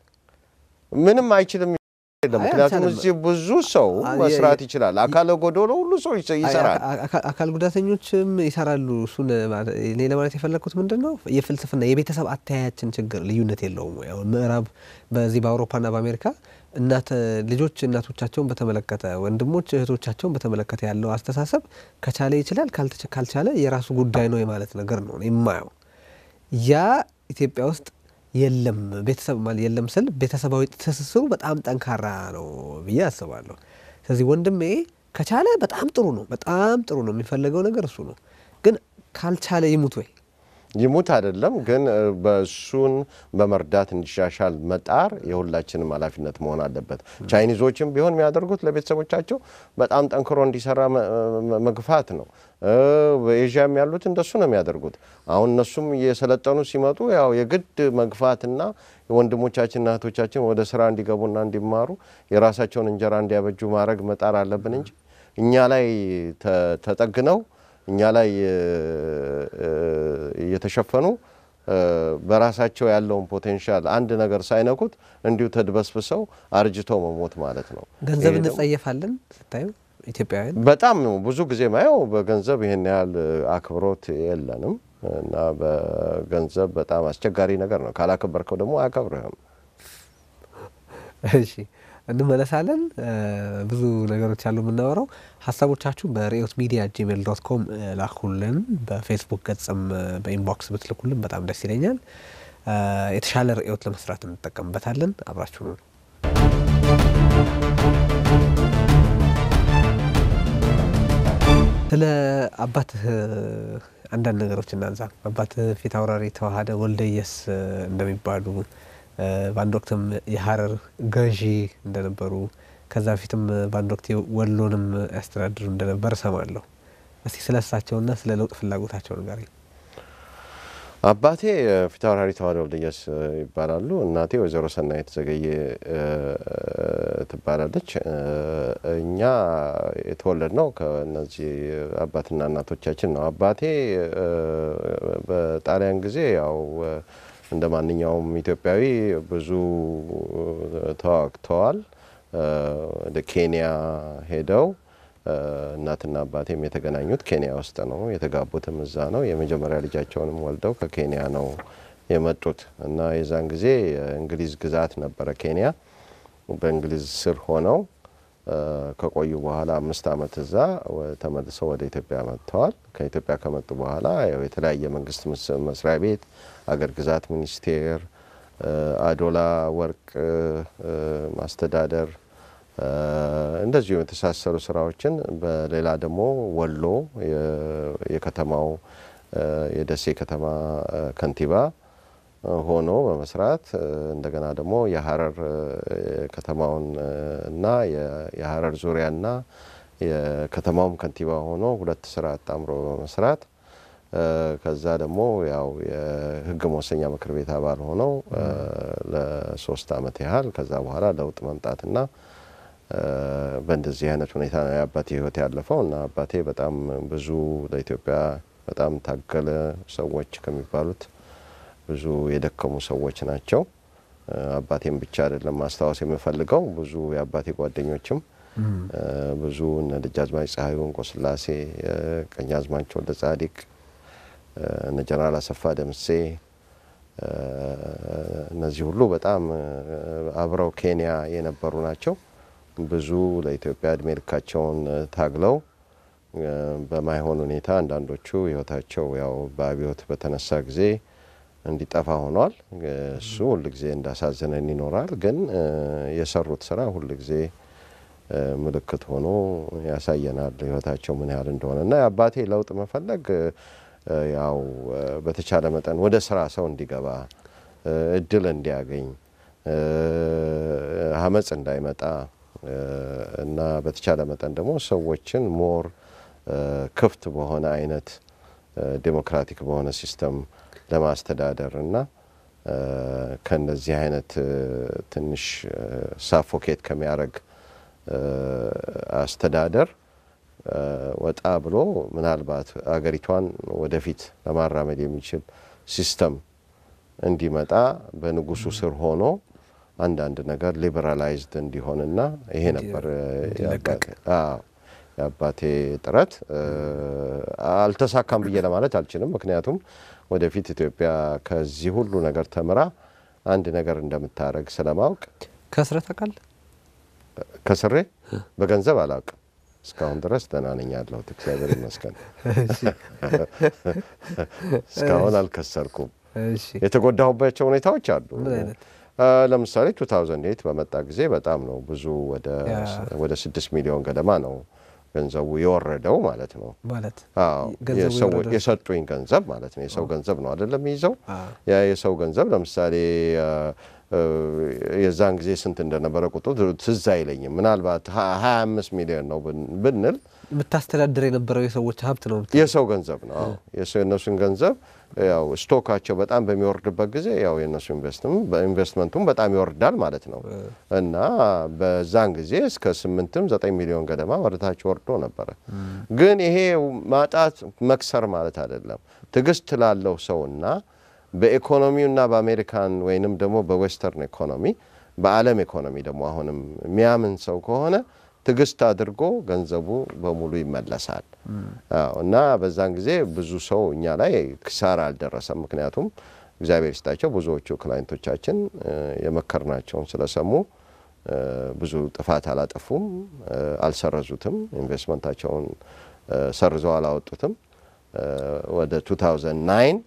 ምንም አይችልም የለም። አይ፣ ምክንያቱም አልቻለም። እዚህ ብዙ ሰው አ- መስራት የ- ይችላል። አካለ ጎዶሎ ሁሉ ሰው ይሰ- ይሰራል። አይ፣ አካ- አካ- አካል ጉዳተኞችም ይሰራሉ። እሱን ማለት- እኔ ለማለት የፈለግኩት ምንድን ነው የፍልስፍና የቤተሰብ አተያያችን ችግር ልዩነት የለውም ወይ? አሁን ምዕራብ በዚህ በአውሮፓና በአሜሪካ እናት ልጆች እናቶቻቸውን በተመለከተ ወንድሞች እህቶቻቸውን በተመለከተ ያለው አስተሳሰብ ከቻለ ይችላል ካልተቻ- ካልቻለ የራሱ ጉዳይ ነው የማለት ነገር ነው እኔ የማየው። ያ ኢትዮጵያ ውስጥ የለም። ቤተሰብ ማለት የለም ስል ቤተሰባዊ ትስስሩ በጣም ጠንካራ ነው ብዬ አስባለሁ። ስለዚህ ወንድሜ ከቻለ በጣም ጥሩ ነው፣ በጣም ጥሩ ነው። የሚፈለገው ነገር እሱ ነው። ግን ካልቻለ ይሙት ወይ? ይሙት አይደለም ግን እ፣ በእሱን በመርዳት እንዲሻሻል መጣር የሁላችንም ኃላፊነት መሆን አለበት። ቻይኒዞችም ቢሆን የሚያደርጉት ለቤተሰቦቻቸው በጣም ጠንክሮ እንዲሰራ መ- መ- መግፋት ነው። እ፣ በኤዥያም ያሉት እንደሱ ነው የሚያደርጉት። አሁን እነሱም እየሰለጠኑ ሲመጡ ያው የግድ መግፋትና ወንድሞቻችንና እህቶቻችን ወደ ስራ እንዲገቡና እንዲማሩ የራሳቸውን እንጀራ እንዲያበጁ ማድረግ መጣር አለብን እንጂ እኛ ላይ ተ- ተጠግነው እኛ ላይ እ፣ እ፣ እየተሸፈኑ እ፣ በራሳቸው ያለውን ፖቴንሻል አንድ ነገር ሳይነኩት እንዲሁ ተድበስብሰው አርጅተው መሞት ማለት ነው። ገንዘብ ይሄ ደግሞ- እንጸየፋለን ስታዩ ኢትዮጵያውያን በጣም ነው ብዙ ጊዜ ማየው በገንዘብ ይህን ያህል አክብሮት የለንም እና በገንዘብ በጣም አስቸጋሪ ነገር ነው። ካላከበርከው ደግሞ አያከብርህም። እሺ እንመለሳለን። ብዙ ነገሮች አሉ የምናወራው። ሀሳቦቻችሁ በርዕዮት ሚዲያ ጂሜል ዶት ኮም ላኩልን። በፌስቡክ ገጽም በኢንቦክስ ብትልኩልን በጣም ደስ ይለኛል። የተሻለ ርዕዮት ለመስራት እንጠቀምበታለን። አብራችሁ ነው። ስለ አባትህ አንዳንድ ነገሮች እናንሳ። አባትህ ፊት አውራሪ ተዋሃደ ወልደየስ እንደሚባሉ በአንድ ወቅትም የሀረር ገዢ እንደነበሩ ከዛ በፊትም በአንድ ወቅት ወሎንም ያስተዳድሩ እንደነበር እሰማለሁ። እስቲ ስለ እሳቸውና ስለ ለውጥ ፍላጎታቸው ንገረኝ። አባቴ ፊታውራሪ ተዋሃደ ወልደየስ ይባላሉ። እናቴ ወይዘሮ ሰናይት ዘገየ ትባላለች። እኛ የተወለድ ነው ከእነዚህ አባትና እናቶቻችን ነው። አባቴ በጣሊያን ጊዜ ያው እንደ ማንኛውም ኢትዮጵያዊ ብዙ ተዋግተዋል። ወደ ኬንያ ሄደው እናትና አባቴም የተገናኙት ኬንያ ውስጥ ነው። የተጋቡትም እዛ ነው። የመጀመሪያ ልጃቸውንም ወልደው ከኬንያ ነው የመጡት እና የዛን ጊዜ የእንግሊዝ ግዛት ነበረ ኬንያ። በእንግሊዝ ስር ሆነው ከቆዩ በኋላ አምስት ዓመት እዛ ተመልሰው ወደ ኢትዮጵያ መጥተዋል። ከኢትዮጵያ ከመጡ በኋላ ያው የተለያየ መንግስት መስሪያ ቤት፣ አገር ግዛት ሚኒስቴር፣ አዶላ ወርቅ ማስተዳደር እንደዚሁ የተሳሰሩ ስራዎችን በሌላ ደግሞ ወሎ የከተማው የደሴ ከተማ ከንቲባ ሆኖ በመስራት እንደገና ደግሞ የሀረር ከተማውን እና የሀረር ዙሪያና የከተማውም ከንቲባ ሆኖ ሁለት ስራ አጣምሮ በመስራት ከዛ ደግሞ ያው የሕግ መወሰኛ ምክር ቤት አባል ሆነው ለሶስት አመት ያህል ከዛ በኋላ ለውጥ መምጣትና በእንደዚህ አይነት ሁኔታ ነው የአባቴ ህይወት ያለፈው እና አባቴ በጣም ብዙ ለኢትዮጵያ በጣም ታገለ ሰዎች ከሚባሉት ብዙ የደከሙ ሰዎች ናቸው። አባቴም ብቻ አይደለም ማስታወስ የምፈልገው ብዙ የአባቴ ጓደኞችም ብዙ እነ ደጃዝማች ፀሐዩ እንቆስላሴ፣ ቀኛዝማች ወልደ ጻዲቅ፣ እነ ጀነራል አሰፋ ደምሴ እነዚህ ሁሉ በጣም አብረው ኬንያ የነበሩ ናቸው። ብዙ ለኢትዮጵያ እድሜ ልካቸውን ታግለው በማይሆን ሁኔታ አንዳንዶቹ ህይወታቸው ያው በአብዮት በተነሳ ጊዜ እንዲጠፋ ሆኗል። እሱ ሁል ጊዜ እንዳሳዘነን ይኖራል። ግን የሰሩት ስራ ሁል ጊዜ ምልክት ሆኖ ያሳየናል ህይወታቸው ምን ያህል እንደሆነ እና የአባቴ ለውጥ መፈለግ ያው በተቻለ መጠን ወደ ስራ ሰው እንዲገባ እድል እንዲያገኝ አመፅ እንዳይመጣ እና በተቻለ መጠን ደግሞ ሰዎችን ሞር ክፍት በሆነ አይነት ዴሞክራቲክ በሆነ ሲስተም ለማስተዳደር እና ከነዚህ አይነት ትንሽ ሳፎኬት ከሚያደርግ አስተዳደር ወጣ ብሎ ምናልባት አገሪቷን ወደፊት ለማራመድ የሚችል ሲስተም እንዲመጣ በንጉሱ ስር ሆኖ አንዳንድ ነገር ሊበራላይዝድ እንዲሆንና ይሄ ነበር የአባቴ ጥረት። አልተሳካም ብዬ ለማለት አልችልም። ምክንያቱም ወደፊት ኢትዮጵያ ከዚህ ሁሉ ነገር ተምራ አንድ ነገር እንደምታደርግ ስለማወቅ ከስረ ታውቃለህ? ከስሬ በገንዘብ አላውቅም። እስካሁን ድረስ ደህና ነኝ ያለሁት እግዚአብሔር ይመስገን። እስካሁን አልከሰርኩም። የተጎዳሁባቸው ሁኔታዎች አሉ። ለምሳሌ 2008 በመጣ ጊዜ በጣም ነው ብዙ ወደ ስድስት ሚሊዮን ገደማ ነው ገንዘቡ የወረደው ማለት ነው። ማለት የሰጡኝ ገንዘብ ማለት ነው። የሰው ገንዘብ ነው አይደለም ይዘው ያ የሰው ገንዘብ ለምሳሌ የዛን ጊዜ ስንት እንደነበረ ቁጥሩ ትዝ አይለኝም። ምናልባት ሀያ አምስት ሚሊዮን ነው ብንል የምታስተዳድር የነበረው የሰዎች ሀብት ነው። የሰው ገንዘብ ነው። የእነሱን ገንዘብ ያው ስቶካቸው በጣም በሚወርድበት ጊዜ ያው የእነሱ ኢንቨስትመንቱም በጣም ይወርዳል ማለት ነው እና በዛን ጊዜ እስከ ስምንትም ዘጠኝ ሚሊዮን ገደማ ወደታች ወርዶ ነበረ። ግን ይሄ ማጣት መክሰር ማለት አይደለም። ትዕግስት ላለው ሰውና በኢኮኖሚውና በአሜሪካን ወይንም ደግሞ በዌስተርን ኢኮኖሚ በዓለም ኢኮኖሚ ደግሞ አሁንም የሚያምን ሰው ከሆነ ትዕግስት አድርጎ ገንዘቡ በሙሉ ይመለሳል። አዎ እና በዛን ጊዜ ብዙ ሰው እኛ ላይ ኪሳራ አልደረሰም። ምክንያቱም እግዚአብሔር ይስጣቸው ብዙዎቹ ክላይንቶቻችን የመከርናቸውን ስለሰሙ ብዙ ጥፋት አላጠፉም፣ አልሰረዙትም፣ ኢንቨስትመንታቸውን ሰርዘው አላወጡትም። ወደ 2009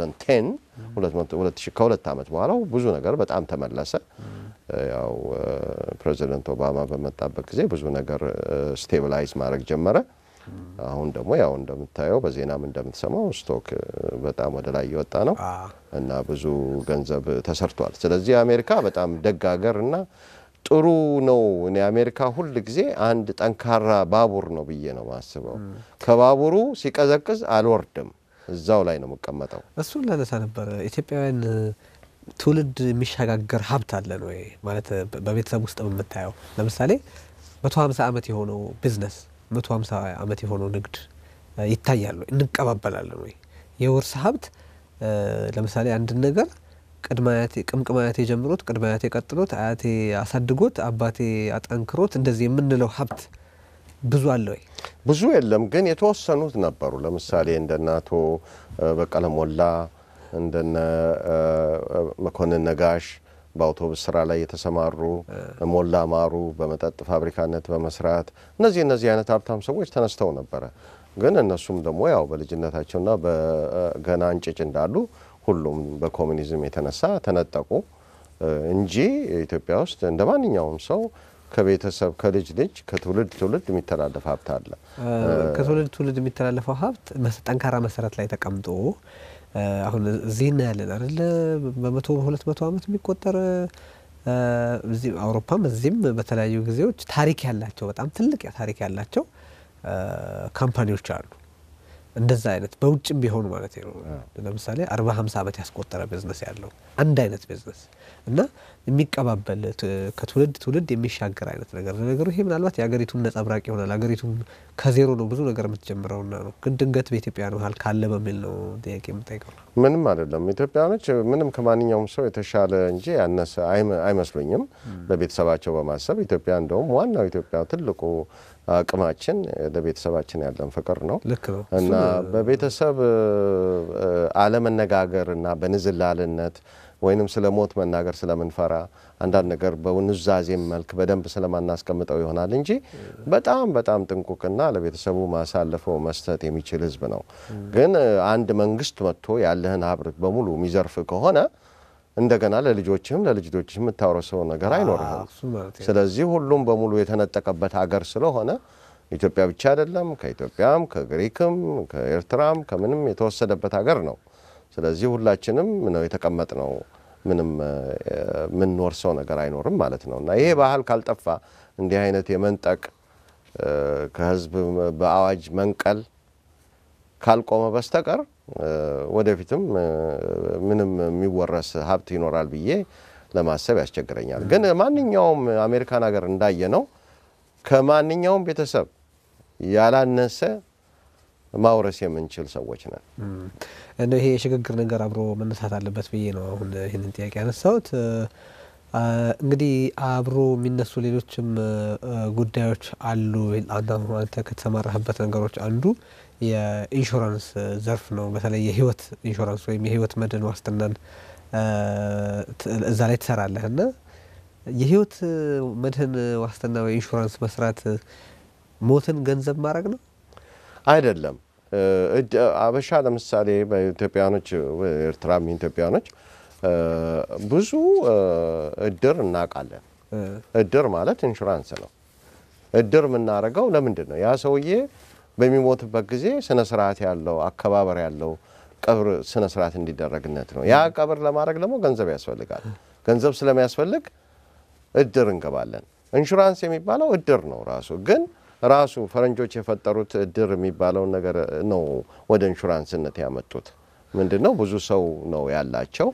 2010 ከሁለት ዓመት በኋላ ብዙ ነገር በጣም ተመለሰ። ያው ፕሬዚደንት ኦባማ በመጣበት ጊዜ ብዙ ነገር ስቴብላይዝ ማድረግ ጀመረ። አሁን ደግሞ ያው እንደምታየው በዜናም እንደምትሰማው ስቶክ በጣም ወደ ላይ እየወጣ ነው እና ብዙ ገንዘብ ተሰርቷል። ስለዚህ አሜሪካ በጣም ደግ ሀገር እና ጥሩ ነው። እኔ አሜሪካ ሁል ጊዜ አንድ ጠንካራ ባቡር ነው ብዬ ነው ማስበው። ከባቡሩ ሲቀዘቅዝ አልወርድም፣ እዛው ላይ ነው የምቀመጠው። እሱን ላነሳ ነበር። ኢትዮጵያውያን ትውልድ የሚሸጋገር ሀብት አለን ወይ ማለት በቤተሰብ ውስጥ የምታየው ለምሳሌ መቶ ሀምሳ ዓመት የሆነው ቢዝነስ መቶ ሀምሳ ዓመት የሆነው ንግድ ይታያል ወይ? እንቀባበላለን ወይ? የውርስ ሀብት ለምሳሌ አንድን ነገር ቅድመ አያቴ ቅምቅም አያቴ ጀምሮት ቅድመ አያቴ ቀጥሎት አያቴ አሳድጎት አባቴ አጠንክሮት እንደዚህ የምንለው ሀብት ብዙ አለ ወይ? ብዙ የለም፣ ግን የተወሰኑት ነበሩ። ለምሳሌ እንደነ አቶ በቀለ ሞላ እንደነ መኮንን ነጋሽ በአውቶቡስ ስራ ላይ የተሰማሩ ሞላ ማሩ በመጠጥ ፋብሪካነት በመስራት እነዚህ እነዚህ አይነት ሀብታም ሰዎች ተነስተው ነበረ። ግን እነሱም ደግሞ ያው በልጅነታቸውና በገና እንጭጭ እንዳሉ ሁሉም በኮሚኒዝም የተነሳ ተነጠቁ እንጂ ኢትዮጵያ ውስጥ እንደ ማንኛውም ሰው ከቤተሰብ ከልጅ ልጅ ከትውልድ ትውልድ የሚተላለፍ ሀብት አለ። ከትውልድ ትውልድ የሚተላለፈው ሀብት ጠንካራ መሰረት ላይ ተቀምጦ አሁን እዚህ እናያለን አይደለ? በመቶ በሁለት መቶ ዓመት የሚቆጠር እዚህ አውሮፓም እዚህም በተለያዩ ጊዜዎች ታሪክ ያላቸው በጣም ትልቅ ታሪክ ያላቸው ካምፓኒዎች አሉ። እንደዛ አይነት በውጭም ቢሆኑ ማለት ነው። ለምሳሌ አርባ ሀምሳ ዓመት ያስቆጠረ ቢዝነስ ያለው አንድ አይነት ቢዝነስ እና የሚቀባበል ከትውልድ ትውልድ የሚሻገር አይነት ነገር ነገሩ ይሄ ምናልባት የሀገሪቱም ነጸብራቅ ይሆናል። ሀገሪቱም ከዜሮ ነው ብዙ ነገር የምትጀምረውና ነው። ግን ድንገት በኢትዮጵያ መሀል ካለ በሚል ነው ጥያቄ የምጠይቀው። ምንም አይደለም። ኢትዮጵያኖች ምንም ከማንኛውም ሰው የተሻለ እንጂ ያነሰ አይመስሉኝም። ለቤተሰባቸው በማሰብ ኢትዮጵያ እንደውም ዋናው ኢትዮጵያ ትልቁ አቅማችን ለቤተሰባችን ያለን ፍቅር ነው ልክ ነው እና በቤተሰብ አለመነጋገር እና በንዝላልነት ወይንም ስለ ሞት መናገር ስለምንፈራ አንዳንድ ነገር በኑዛዜም መልክ በደንብ ስለማናስቀምጠው ይሆናል እንጂ በጣም በጣም ጥንቁቅና ለቤተሰቡ ማሳለፈው መስጠት የሚችል ሕዝብ ነው። ግን አንድ መንግስት መጥቶ ያለህን ሀብት በሙሉ የሚዘርፍ ከሆነ እንደገና ለልጆችህም ለልጅ ልጆችህም የምታወረሰው ነገር አይኖርህም። ስለዚህ ሁሉም በሙሉ የተነጠቀበት ሀገር ስለሆነ ኢትዮጵያ ብቻ አይደለም፣ ከኢትዮጵያም ከግሪክም ከኤርትራም ከምንም የተወሰደበት ሀገር ነው። ስለዚህ ሁላችንም ነው የተቀመጥ ነው። ምንም የምንወርሰው ነገር አይኖርም ማለት ነው እና ይሄ ባህል ካልጠፋ እንዲህ አይነት የመንጠቅ ከህዝብ በአዋጅ መንቀል ካልቆመ በስተቀር ወደፊትም ምንም የሚወረስ ሀብት ይኖራል ብዬ ለማሰብ ያስቸግረኛል። ግን ማንኛውም አሜሪካን ሀገር እንዳየ ነው ከማንኛውም ቤተሰብ ያላነሰ ማውረስ የምንችል ሰዎች ነን። እንደ ይሄ የሽግግር ነገር አብሮ መነሳት አለበት ብዬ ነው አሁን ይህንን ጥያቄ ያነሳሁት። እንግዲህ አብሮ የሚነሱ ሌሎችም ጉዳዮች አሉ። አንተ ከተሰማራህበት ነገሮች አንዱ የኢንሹራንስ ዘርፍ ነው። በተለይ የህይወት ኢንሹራንስ ወይም የህይወት መድን ዋስትናን እዛ ላይ ትሰራለህ እና የህይወት መድህን ዋስትና ወይ ኢንሹራንስ መስራት ሞትን ገንዘብ ማድረግ ነው አይደለም። አበሻ ለምሳሌ በኢትዮጵያኖች ኤርትራም ኢትዮጵያኖች ብዙ እድር እናውቃለን። እድር ማለት ኢንሹራንስ ነው። እድር የምናደርገው ለምንድን ነው? ያ ሰውዬ በሚሞትበት ጊዜ ስነ ስርዓት ያለው አከባበር ያለው ቀብር ስነ ስርዓት እንዲደረግነት ነው። ያ ቀብር ለማድረግ ደግሞ ገንዘብ ያስፈልጋል። ገንዘብ ስለሚያስፈልግ እድር እንገባለን። ኢንሹራንስ የሚባለው እድር ነው ራሱ ግን ራሱ ፈረንጆች የፈጠሩት እድር የሚባለውን ነገር ነው ወደ ኢንሹራንስነት ያመጡት። ምንድን ነው ብዙ ሰው ነው ያላቸው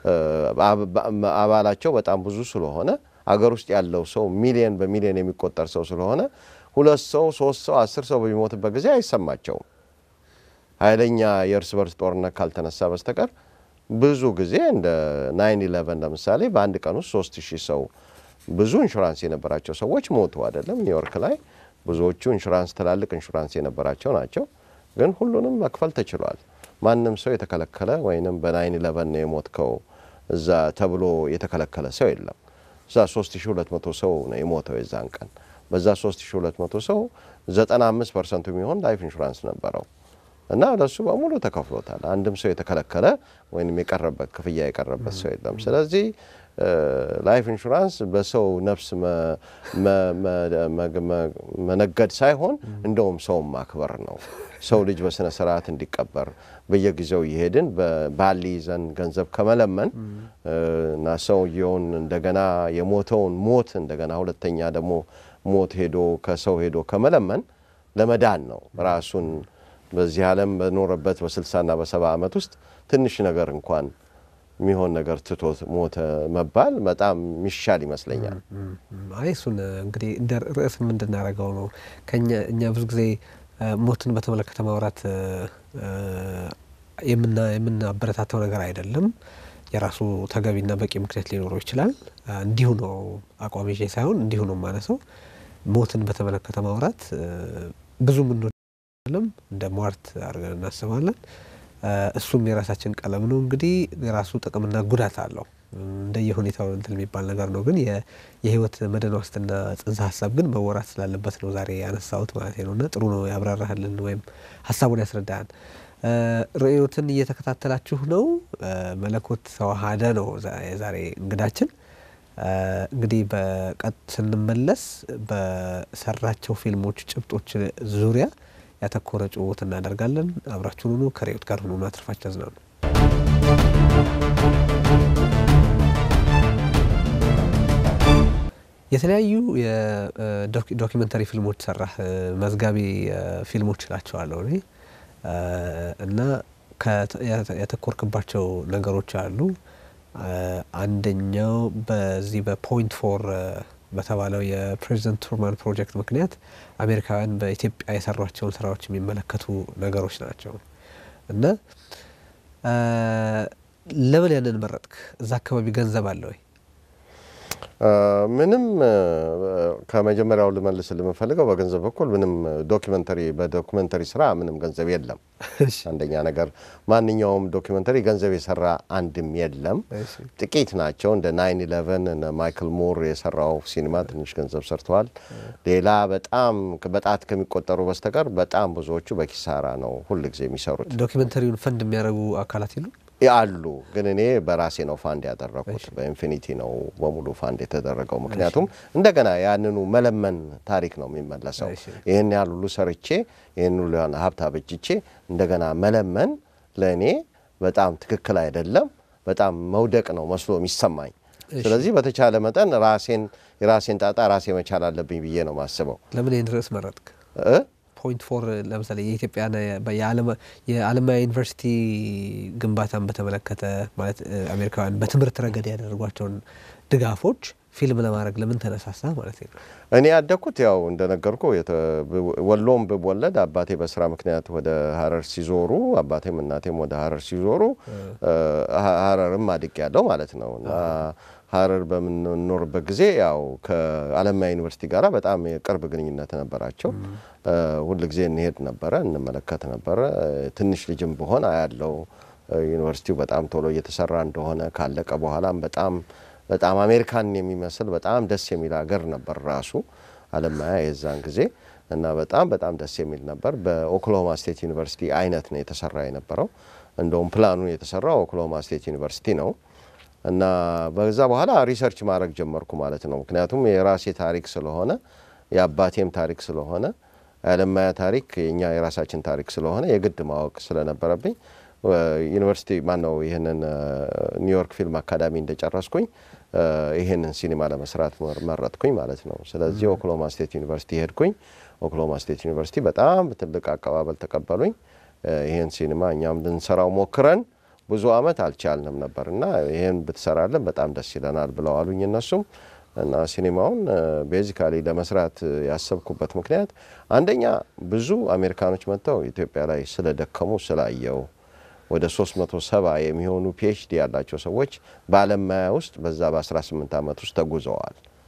አባላቸው በጣም ብዙ ስለሆነ አገር ውስጥ ያለው ሰው ሚሊየን በሚሊየን የሚቆጠር ሰው ስለሆነ ሁለት ሰው ሶስት ሰው አስር ሰው በሚሞትበት ጊዜ አይሰማቸውም። ኃይለኛ የእርስ በርስ ጦርነት ካልተነሳ በስተቀር ብዙ ጊዜ እንደ ናይን ኢለቨን ለምሳሌ በአንድ ቀን ውስጥ ሶስት ሺህ ሰው ብዙ ኢንሹራንስ የነበራቸው ሰዎች ሞቱ አይደለም። ኒውዮርክ ላይ ብዙዎቹ ኢንሹራንስ ትላልቅ ኢንሹራንስ የነበራቸው ናቸው። ግን ሁሉንም መክፈል ተችሏል። ማንም ሰው የተከለከለ ወይንም በናይን ኢለቨን ነው የሞትከው እዛ ተብሎ የተከለከለ ሰው የለም። እዛ 3200 ሰው ነው የሞተው የዛን ቀን። በዛ 3200 ሰው 95 ፐርሰንቱ የሚሆን ላይፍ ኢንሹራንስ ነበረው እና ለሱ በሙሉ ተከፍሎታል። አንድም ሰው የተከለከለ ወይም የቀረበት ክፍያ የቀረበት ሰው የለም። ስለዚህ ላይፍ ኢንሹራንስ በሰው ነፍስ መነገድ ሳይሆን እንደውም ሰውን ማክበር ነው። ሰው ልጅ በስነ ስርዓት እንዲቀበር በየጊዜው እየሄድን ባል ይዘን ገንዘብ ከመለመን እና ሰውየውን እንደገና የሞተውን ሞት እንደገና ሁለተኛ ደግሞ ሞት ሄዶ ከሰው ሄዶ ከመለመን ለመዳን ነው ራሱን በዚህ ዓለም በኖረበት በስልሳና በሰባ ዓመት ውስጥ ትንሽ ነገር እንኳን የሚሆን ነገር ትቶት ሞተ መባል በጣም ሚሻል ይመስለኛል። አይ እሱን እንግዲህ እንደ ርዕስ እንድናደርገው ነው። ከኛ እኛ ብዙ ጊዜ ሞትን በተመለከተ ማውራት የምናበረታተው ነገር አይደለም። የራሱ ተገቢና በቂ ምክንያት ሊኖረው ይችላል። እንዲሁ ነው አቋም ይዤ ሳይሆን እንዲሁ ነው ማነሰው። ሞትን በተመለከተ ማውራት ብዙ ምንለም እንደ ሟርት አድርገን እናስባለን። እሱም የራሳችን ቀለም ነው። እንግዲህ የራሱ ጥቅምና ጉዳት አለው። እንደየ ሁኔታው እንትን የሚባል ነገር ነው። ግን የህይወት መድን ዋስትና ጽንሰ ሀሳብ ግን መወራት ስላለበት ነው ዛሬ ያነሳሁት ማለት ነው። እና ጥሩ ነው ያብራራህልን ወይም ሀሳቡን ያስረዳሃል። ርዕዮትን እየተከታተላችሁ ነው። መለኮት ተዋሃደ ነው የዛሬ እንግዳችን። እንግዲህ በቀጥ ስንመለስ በሰራቸው ፊልሞች ጭብጦች ዙሪያ ያተኮረ ጭውውት እናደርጋለን። አብራችሁን ሁኑ። ከርዕዮት ጋር ሁኑ። አትርፋችሁ ያዝናሉ። የተለያዩ የዶኪመንተሪ ፊልሞች ሰራህ። መዝጋቢ ፊልሞች እላቸዋለሁ እኔ እና ያተኮርክባቸው ነገሮች አሉ። አንደኛው በዚህ በፖይንት ፎር በተባለው የፕሬዚደንት ትሩማን ፕሮጀክት ምክንያት አሜሪካውያን በኢትዮጵያ የሰሯቸውን ስራዎች የሚመለከቱ ነገሮች ናቸው እና ለምን ያንን መረጥክ? እዛ አካባቢ ገንዘብ አለ ወይ? ምንም ከመጀመሪያው ልመልስ የምፈልገው በገንዘብ በኩል ምንም ዶኪመንተሪ በዶኪመንተሪ ስራ ምንም ገንዘብ የለም። አንደኛ ነገር ማንኛውም ዶኪመንተሪ ገንዘብ የሰራ አንድም የለም። ጥቂት ናቸው። እንደ ናይን ኢለቨን ማይክል ሞር የሰራው ሲኒማ ትንሽ ገንዘብ ሰርተዋል። ሌላ በጣም በጣት ከሚቆጠሩ በስተቀር በጣም ብዙዎቹ በኪሳራ ነው ሁል ጊዜ የሚሰሩት። ዶኪመንተሪውን ፈንድ የሚያደርጉ አካላት የሉ አሉ ግን እኔ በራሴ ነው ፋንድ ያደረኩት። በኢንፊኒቲ ነው በሙሉ ፋንድ የተደረገው። ምክንያቱም እንደገና ያንኑ መለመን ታሪክ ነው የሚመለሰው። ይህን ያህል ሁሉ ሰርቼ ይህን ሁሉ ሀብት አበጅቼ እንደገና መለመን ለእኔ በጣም ትክክል አይደለም። በጣም መውደቅ ነው መስሎ የሚሰማኝ። ስለዚህ በተቻለ መጠን ራሴን የራሴን ጣጣ ራሴ መቻል አለብኝ ብዬ ነው ማስበው። ለምን ይህን ርዕስ መረጥክ? ፖይንት ፎር ለምሳሌ የኢትዮጵያን የአለማያ ዩኒቨርሲቲ ግንባታን በተመለከተ ማለት አሜሪካውያን በትምህርት ረገድ ያደረጓቸውን ድጋፎች ፊልም ለማድረግ ለምን ተነሳሳ ማለት ነው? እኔ ያደግኩት ያው እንደነገርኩ ወሎም ብወለድ አባቴ በስራ ምክንያት ወደ ሀረር ሲዞሩ አባቴም እናቴም ወደ ሀረር ሲዞሩ ሀረርም አድግ ያለው ማለት ነው እና ሀረር በምንኖርበት ጊዜ ያው ከአለማያ ዩኒቨርሲቲ ጋር በጣም የቅርብ ግንኙነት ነበራቸው። ሁል ጊዜ እንሄድ ነበረ፣ እንመለከት ነበረ። ትንሽ ልጅም ብሆን አያለው ዩኒቨርሲቲው በጣም ቶሎ እየተሰራ እንደሆነ ካለቀ በኋላም በጣም በጣም አሜሪካን የሚመስል በጣም ደስ የሚል ሀገር ነበር ራሱ አለማያ የዛን ጊዜ እና በጣም በጣም ደስ የሚል ነበር። በኦክሎሆማ ስቴት ዩኒቨርሲቲ አይነት ነው የተሰራ የነበረው። እንደውም ፕላኑ የተሰራው ኦክሎሆማ ስቴት ዩኒቨርሲቲ ነው። እና በዛ በኋላ ሪሰርች ማድረግ ጀመርኩ ማለት ነው። ምክንያቱም የራሴ ታሪክ ስለሆነ የአባቴም ታሪክ ስለሆነ የአለማያ ታሪክ የእኛ የራሳችን ታሪክ ስለሆነ የግድ ማወቅ ስለነበረብኝ ዩኒቨርሲቲ ማን ነው ይህንን ኒውዮርክ ፊልም አካዳሚ እንደጨረስኩኝ ይህንን ሲኒማ ለመስራት መረጥኩኝ ማለት ነው። ስለዚህ ኦክሎማ ስቴት ዩኒቨርሲቲ ሄድኩኝ። ኦክሎማ ስቴት ዩኒቨርሲቲ በጣም ትልቅ አቀባበል ተቀበሉኝ። ይህን ሲኒማ እኛም ልንሰራው ሞክረን ብዙ አመት አልቻልንም ነበር እና ይህን ብትሰራለን በጣም ደስ ይለናል ብለው አሉኝ እነሱም እና ሲኒማውን ቤዚካሊ ለመስራት ያሰብኩበት ምክንያት አንደኛ ብዙ አሜሪካኖች መጥተው ኢትዮጵያ ላይ ስለደከሙ ስላየው ወደ 370 የሚሆኑ ፒኤችዲ ያላቸው ሰዎች በአለማያ ውስጥ በዛ በ18 ዓመት ውስጥ ተጉዘዋል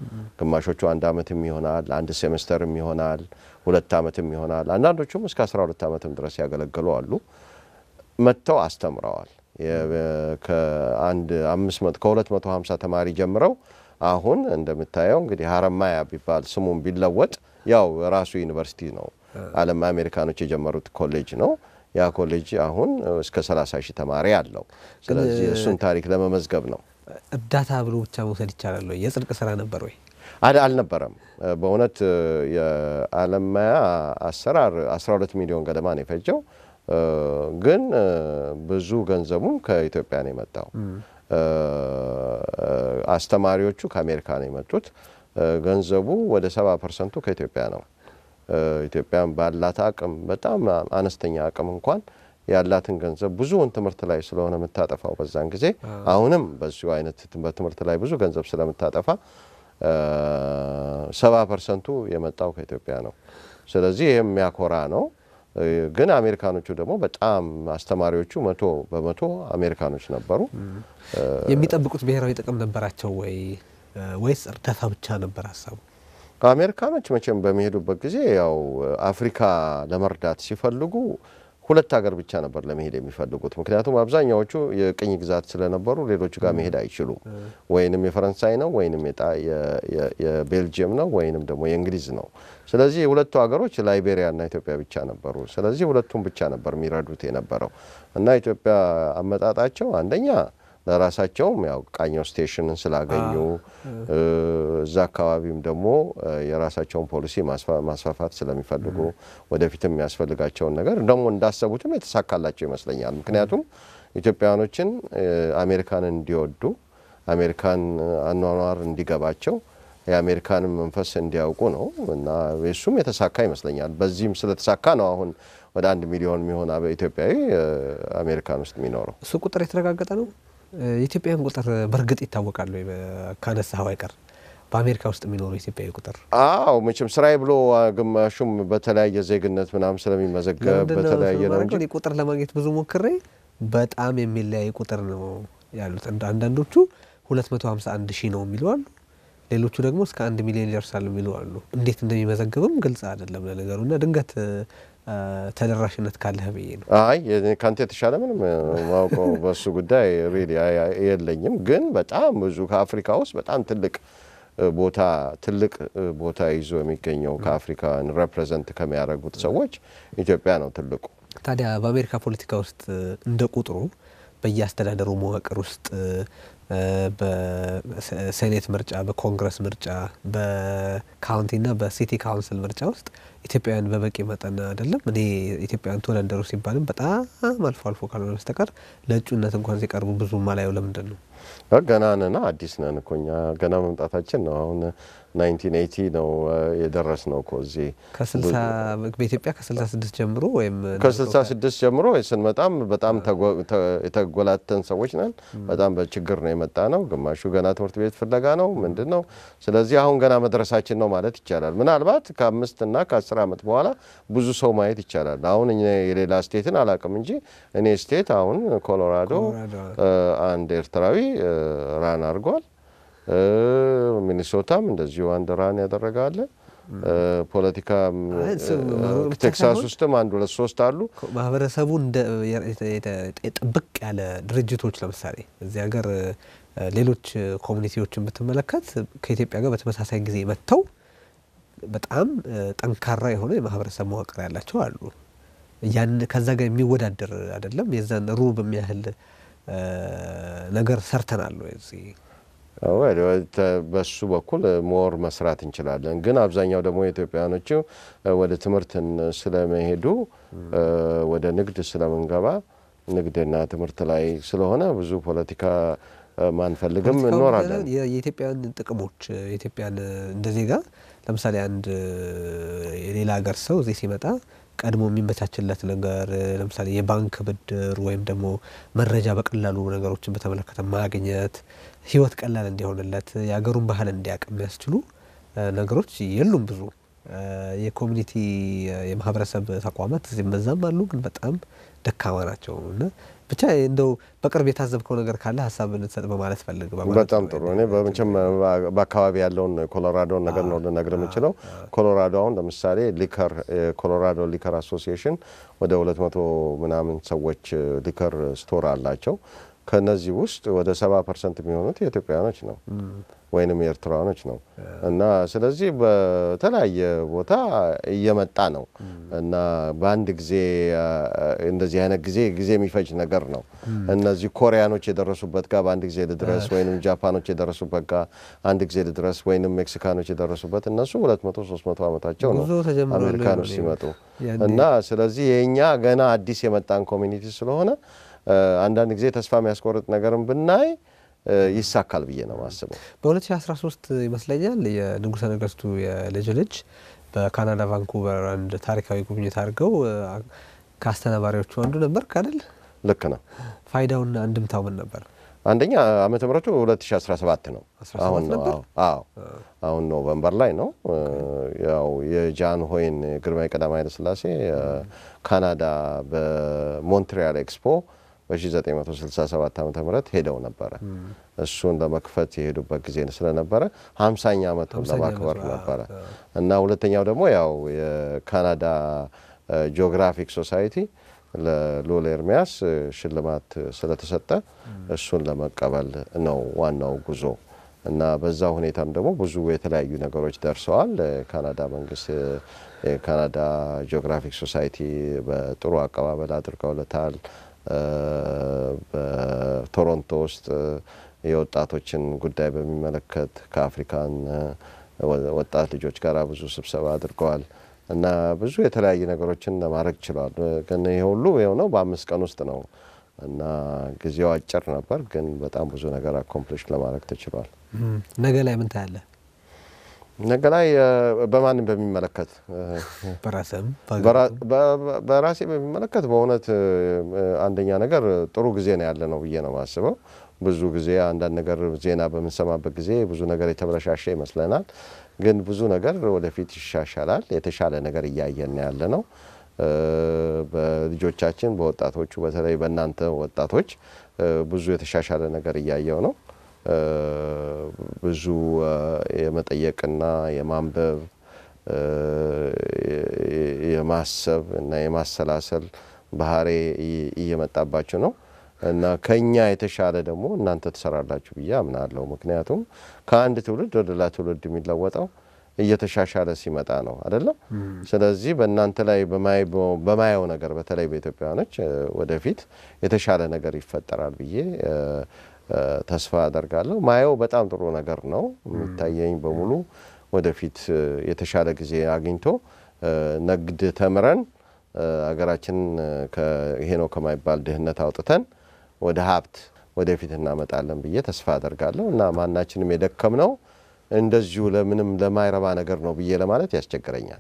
ግማሾቹ አንድ አመትም ይሆናል፣ አንድ ሴሜስተርም ይሆናል፣ ሁለት አመትም ይሆናል። አንዳንዶቹም እስከ 12 አመትም ድረስ ያገለገሉ አሉ። መጥተው አስተምረዋል። ከአንድ አምስት መቶ ከሁለት መቶ ሀምሳ ተማሪ ጀምረው አሁን እንደምታየው እንግዲህ ሀረማያ ቢባል ስሙን ቢለወጥ ያው ራሱ ዩኒቨርሲቲ ነው። ዓለም አሜሪካኖች የጀመሩት ኮሌጅ ነው። ያ ኮሌጅ አሁን እስከ 30 ሺህ ተማሪ አለው። ስለዚህ እሱን ታሪክ ለመመዝገብ ነው። እርዳታ ብሎ ብቻ መውሰድ ይቻላል ወይ? የጽድቅ ስራ ነበር ወይ? አልነበረም። በእውነት የአለማያ አሰራር 12 ሚሊዮን ገደማ ነው የፈጀው። ግን ብዙ ገንዘቡም ከኢትዮጵያ ነው የመጣው። አስተማሪዎቹ ከአሜሪካ ነው የመጡት። ገንዘቡ ወደ ሰባ ፐርሰንቱ ከኢትዮጵያ ነው። ኢትዮጵያን ባላት አቅም በጣም አነስተኛ አቅም እንኳን ያላትን ገንዘብ ብዙውን ትምህርት ላይ ስለሆነ የምታጠፋው በዛን ጊዜ አሁንም በዚሁ አይነት በትምህርት ላይ ብዙ ገንዘብ ስለምታጠፋ ሰባ ፐርሰንቱ የመጣው ከኢትዮጵያ ነው። ስለዚህ ይህም የሚያኮራ ነው። ግን አሜሪካኖቹ ደግሞ በጣም አስተማሪዎቹ መቶ በመቶ አሜሪካኖች ነበሩ። የሚጠብቁት ብሔራዊ ጥቅም ነበራቸው ወይ ወይስ እርዳታ ብቻ ነበር ሀሳቡ? አሜሪካኖች መቼም በሚሄዱበት ጊዜ ያው አፍሪካ ለመርዳት ሲፈልጉ ሁለት ሀገር ብቻ ነበር ለመሄድ የሚፈልጉት። ምክንያቱም አብዛኛዎቹ የቅኝ ግዛት ስለነበሩ ሌሎቹ ጋር መሄድ አይችሉም። ወይንም የፈረንሳይ ነው ወይንም የቤልጅየም ነው ወይንም ደግሞ የእንግሊዝ ነው። ስለዚህ የሁለቱ ሀገሮች ላይቤሪያና ኢትዮጵያ ብቻ ነበሩ። ስለዚህ ሁለቱም ብቻ ነበር የሚረዱት የነበረው እና ኢትዮጵያ አመጣጣቸው አንደኛ ለራሳቸውም ያው ቃኘው ስቴሽንን ስላገኙ እዛ አካባቢም ደግሞ የራሳቸውን ፖሊሲ ማስፋፋት ስለሚፈልጉ ወደፊትም የሚያስፈልጋቸውን ነገር ደግሞ እንዳሰቡትም የተሳካላቸው ይመስለኛል። ምክንያቱም ኢትዮጵያውያኖችን አሜሪካንን እንዲወዱ አሜሪካን አኗኗር እንዲገባቸው የአሜሪካንን መንፈስ እንዲያውቁ ነው እና እሱም የተሳካ ይመስለኛል። በዚህም ስለተሳካ ነው አሁን ወደ አንድ ሚሊዮን የሚሆን ኢትዮጵያዊ አሜሪካን ውስጥ የሚኖረው። እሱ ቁጥር የተረጋገጠ ነው። የኢትዮጵያን ቁጥር በእርግጥ ይታወቃል ወይ? ካነሳኸው አይቀር በአሜሪካ ውስጥ የሚኖሩ ኢትዮጵያዊ ቁጥር? አዎ መቼም ስራዬ ብሎ ግማሹም በተለያየ ዜግነት ምናምን ስለሚመዘገብ በተለያየ ነው እንጂ ቁጥር ለማግኘት ብዙ ሞክሬ በጣም የሚለያይ ቁጥር ነው ያሉት። አንዳንዶቹ 251 ሺህ ነው የሚሉ አሉ። ሌሎቹ ደግሞ እስከ አንድ ሚሊዮን ይደርሳል የሚሉ አሉ። እንዴት እንደሚመዘገብም ግልጽ አይደለም ለነገሩ እና ድንገት ተደራሽነት ካለህ ብዬ ነው። አይ ከአንተ የተሻለ ምንም ማውቀው በሱ ጉዳይ ሬዲ የለኝም። ግን በጣም ብዙ ከአፍሪካ ውስጥ በጣም ትልቅ ቦታ ትልቅ ቦታ ይዞ የሚገኘው ከአፍሪካን ሬፕሬዘንት ከሚያደርጉት ሰዎች ኢትዮጵያ ነው ትልቁ። ታዲያ በአሜሪካ ፖለቲካ ውስጥ እንደ ቁጥሩ በየአስተዳደሩ መዋቅር ውስጥ በሴኔት ምርጫ፣ በኮንግረስ ምርጫ፣ በካውንቲና በሲቲ ካውንስል ምርጫ ውስጥ ኢትዮጵያውያን በበቂ መጠን አይደለም። እኔ ኢትዮጵያውያን ተወዳደሩ ሲባልም በጣም አልፎ አልፎ ካልሆነ በስተቀር ለእጩነት እንኳን ሲቀርቡ ብዙ ማላየው ለምንድን ነው? ገና ነና አዲስ ነን እኮ እኛ ገና መምጣታችን ነው። አሁን ናይንቲን ኤይቲ ነው የደረስ ነው እኮ እዚህ ከስልሳ በኢትዮጵያ ከስልሳ ስድስት ጀምሮ ወይም ከስልሳ ስድስት ጀምሮ ስንመጣም በጣም የተጎላተን ሰዎች ነን። በጣም በችግር ነው የመጣ ነው። ግማሹ ገና ትምህርት ቤት ፍለጋ ነው ምንድን ነው። ስለዚህ አሁን ገና መድረሳችን ነው ማለት ይቻላል። ምናልባት ከአምስት እና ከአስር ዓመት በኋላ ብዙ ሰው ማየት ይቻላል። አሁን የሌላ ስቴትን አላውቅም እንጂ እኔ ስቴት አሁን ኮሎራዶ አንድ ኤርትራዊ ራን አድርጓል። ሚኒሶታም እንደዚሁ አንድ ራን ያደረጋለ። ፖለቲካ ቴክሳስ ውስጥም አንድ ሁለት ሶስት አሉ። ማህበረሰቡ እንደ ጥብቅ ያለ ድርጅቶች ለምሳሌ እዚህ ሀገር ሌሎች ኮሚኒቲዎችን ብትመለከት ከኢትዮጵያ ጋር በተመሳሳይ ጊዜ መጥተው በጣም ጠንካራ የሆነ የማህበረሰብ መዋቅር ያላቸው አሉ። ያን ከዛ ጋር የሚወዳደር አይደለም። የዛን ሩብ የሚያህል ነገር ሰርተናል እዚህ በሱ በኩል ሞር መስራት እንችላለን። ግን አብዛኛው ደግሞ የኢትዮጵያውያኖቹ ወደ ትምህርትን ስለመሄዱ ወደ ንግድ ስለምንገባ ንግድና ትምህርት ላይ ስለሆነ ብዙ ፖለቲካ ማንፈልግም እንኖራለን። የኢትዮጵያን ጥቅሞች የኢትዮጵያን እንደ ዜጋ ለምሳሌ አንድ የሌላ ሀገር ሰው እዚህ ሲመጣ ቀድሞ የሚመቻችለት ነገር ለምሳሌ የባንክ ብድር ወይም ደግሞ መረጃ በቀላሉ ነገሮችን በተመለከተ ማግኘት ህይወት ቀላል እንዲሆንለት የሀገሩን ባህል እንዲያውቅ የሚያስችሉ ነገሮች የሉም። ብዙ የኮሚኒቲ የማህበረሰብ ተቋማት እዚህም በዛም አሉ፣ ግን በጣም ደካማ ናቸው እና ብቻ እንደው በቅርብ የታዘብከው ነገር ካለ ሀሳብ እንድትሰጥ በማለት ፈልግ። በማለት በጣም ነው። ጥሩ። እኔ በመቼም በአካባቢ ያለውን ኮሎራዶን ነገር ነው ልነግር የምችለው። ኮሎራዶ አሁን ለምሳሌ ሊከር የኮሎራዶ ሊከር አሶሲዬሽን ወደ ሁለት መቶ ምናምን ሰዎች ሊከር ስቶር አላቸው። ከነዚህ ውስጥ ወደ ሰባ ፐርሰንት የሚሆኑት የኢትዮጵያውያኖች ነው ወይንም የኤርትራውያኖች ነው እና ስለዚህ በተለያየ ቦታ እየመጣ ነው እና በአንድ ጊዜ አ፣ እንደዚህ አይነት ጊዜ ጊዜ የሚፈጅ ነገር ነው። እነዚህ ኮሪያኖች የደረሱበት ጋር በአንድ ጊዜ ልድረስ ወይንም ጃፓኖች የደረሱበት ጋር አንድ ጊዜ ልድረስ ወይንም ሜክሲካኖች የደረሱበት እነሱ ሁለት መቶ ሶስት መቶ ዓመታቸው ነው ጉዞ ተጀምሯል አሜሪካኖች ነው ሲመጡ ያኔ እና ስለዚህ የእኛ ገና አዲስ የመጣን ኮሚኒቲ ስለሆነ አ፣ አንዳንድ ጊዜ ተስፋ የሚያስቆርጥ ነገርን ብናይ አ፣ ይሳካል ብዬ ነው የማስበው። በ2013 ይመስለኛል የንጉሠ ነገሥቱ የልጅ ልጅ በካናዳ ቫንኩቨር አንድ ታሪካዊ ጉብኝት አድርገው እ፣ ከአስተናባሪዎቹ አንዱ ነበር አይደል? ልክ ነው። ፋይዳውና አንድምታው ምን ነበር? አንደኛ ዓመተ ምሕረቱ 2017 ነው። 17 አሁን ነው። ነበር? አዎ አሁን ኖቨምበር ላይ ነው። ያው የጃን ሆይን ግርማዊ ቀዳማዊ ኃይለ ሥላሴ ካናዳ በሞንትሪያል ኤክስፖ በ1967 ዓ ም ሄደው ነበረ። እሱን ለመክፈት የሄዱበት ጊዜ ስለነበረ 50ኛ ዓመቱን 50ኛ ለማክበር ዓመቱ፣ አዎ፣ ነበረ አዎ። እና ሁለተኛው ደግሞ ያው የካናዳ ጂኦግራፊክ ሶሳይቲ ለልዑል ኤርሚያስ እ፣ ሽልማት ስለተሰጠ እሱን ለመቀበል ነው ዋናው ጉዞ እና በዛ ሁኔታም ደግሞ ብዙ የተለያዩ ነገሮች ደርሰዋል። የካናዳ መንግስት እ፣ የካናዳ ጂኦግራፊክ ሶሳይቲ በጥሩ አቀባበል አድርገውለታል። እ፣ በቶሮንቶ ውስጥ እ፣ የወጣቶችን ጉዳይ በሚመለከት ከአፍሪካን እ፣ ወ- ወጣት ልጆች ጋር ብዙ ስብሰባ አድርገዋል እና ብዙ የተለያዩ ነገሮችን ለማድረግ ችለዋል። ግን ይሄ ሁሉ የሆነው በአምስት ቀን ውስጥ ነው እና ጊዜው አጭር ነበር፣ ግን በጣም ብዙ ነገር አኮምፕሊሽ ለማድረግ ተችሏል። እም፣ ነገ ላይ ምን ታያለህ? ነገ ላይ እ፣ በማንም በሚመለከት እ፣ በራስህም በራ- በ- በራሴ በሚመለከት በእውነት እ፣ አንደኛ ነገር ጥሩ ጊዜ ነው ያለ ነው ብዬ ነው የማስበው። ብዙ ጊዜ አንዳንድ ነገር ዜና በምንሰማበት ጊዜ ብዙ ነገር የተበለሻሸ ይመስለናል፣ ግን ብዙ ነገር ወደፊት ይሻሻላል። የተሻለ ነገር እያየን ያለ ነው። እ፣ በልጆቻችን በወጣቶቹ በተለይ በእናንተ ወጣቶች እ፣ ብዙ የተሻሻለ ነገር እያየው ነው። እ፣ ብዙ እ፣ የመጠየቅና የማንበብ እ፣ የ- የማሰብ እና የማሰላሰል ባህሪ እየ- እየመጣባችሁ ነው እና ከኛ የተሻለ ደግሞ እናንተ ትሰራላችሁ ብዬ አምናለሁ። ምክንያቱም ከአንድ ትውልድ ወደ ሌላ ትውልድ የሚለወጠው እየተሻሻለ ሲመጣ ነው አይደለም። ስለዚህ በእናንተ ላይ በማይ- በማየው ነገር በተለይ በኢትዮጵያውያኖች እ፣ ወደፊት የተሻለ ነገር ይፈጠራል ብዬ እ፣ እ፣ ተስፋ አደርጋለሁ። ማየው በጣም ጥሩ ነገር ነው የሚታየኝ በሙሉ ወደፊት እ፣ የተሻለ ጊዜ አግኝቶ እ፣ ንግድ ተምረን እ፣ አገራችንን እ፣ ከ- ይሄ ነው ከማይባል ድህነት አውጥተን ወደ ሀብት ወደፊት እናመጣለን ብዬ ተስፋ አደርጋለሁ እና ማናችንም የደከምነው እንደዚሁ ለምንም ለማይረባ ነገር ነው ብዬ ለማለት ያስቸግረኛል።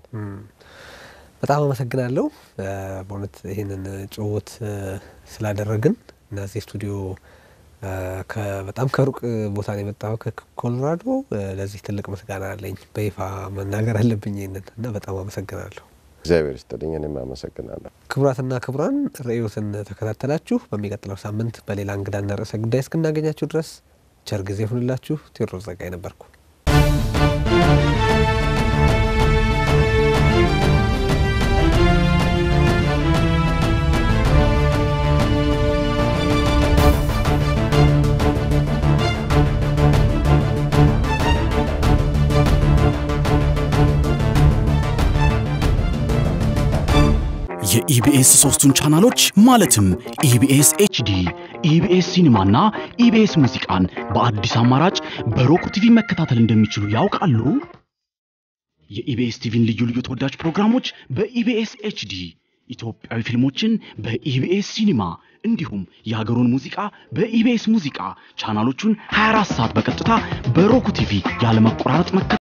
በጣም አመሰግናለሁ እ፣ በእውነት ይህንን ጭውውት እ፣ ስላደረግን እና እዚህ ስቱዲዮ እ፣ ከ- በጣም ከሩቅ ቦታ ነው የመጣው ከኮሎራዶ እ፣ ለዚህ ትልቅ ምስጋና አለኝ። በይፋ መናገር አለብኝ ይህንን እና በጣም አመሰግናለሁ። እግዚአብሔር ይስጥልኝ። እኔም አመሰግናለሁ። ክቡራትና ክቡራን ርዕዮትን ተከታተላችሁ። በሚቀጥለው ሳምንት በሌላ እንግዳና ርዕሰ ጉዳይ እስክናገኛችሁ ድረስ ቸር ጊዜ ይሁንላችሁ። ቴዎድሮስ ጸጋይ ነበርኩ። የኢቢኤስ ሶስቱን ቻናሎች ማለትም ኢቢኤስ ኤችዲ፣ ኢቢኤስ ሲኒማና ኢቢኤስ ሙዚቃን በአዲስ አማራጭ በሮክ ቲቪ መከታተል እንደሚችሉ ያውቃሉ? የኢቢኤስ ቲቪን ልዩ ልዩ ተወዳጅ ፕሮግራሞች በኢቢኤስ ኤችዲ፣ ኢትዮጵያዊ ፊልሞችን በኢቢኤስ ሲኒማ እንዲሁም የሀገሩን ሙዚቃ በኢቢኤስ ሙዚቃ ቻናሎቹን 24 ሰዓት በቀጥታ በሮክ ቲቪ ያለመቆራረጥ መከታተል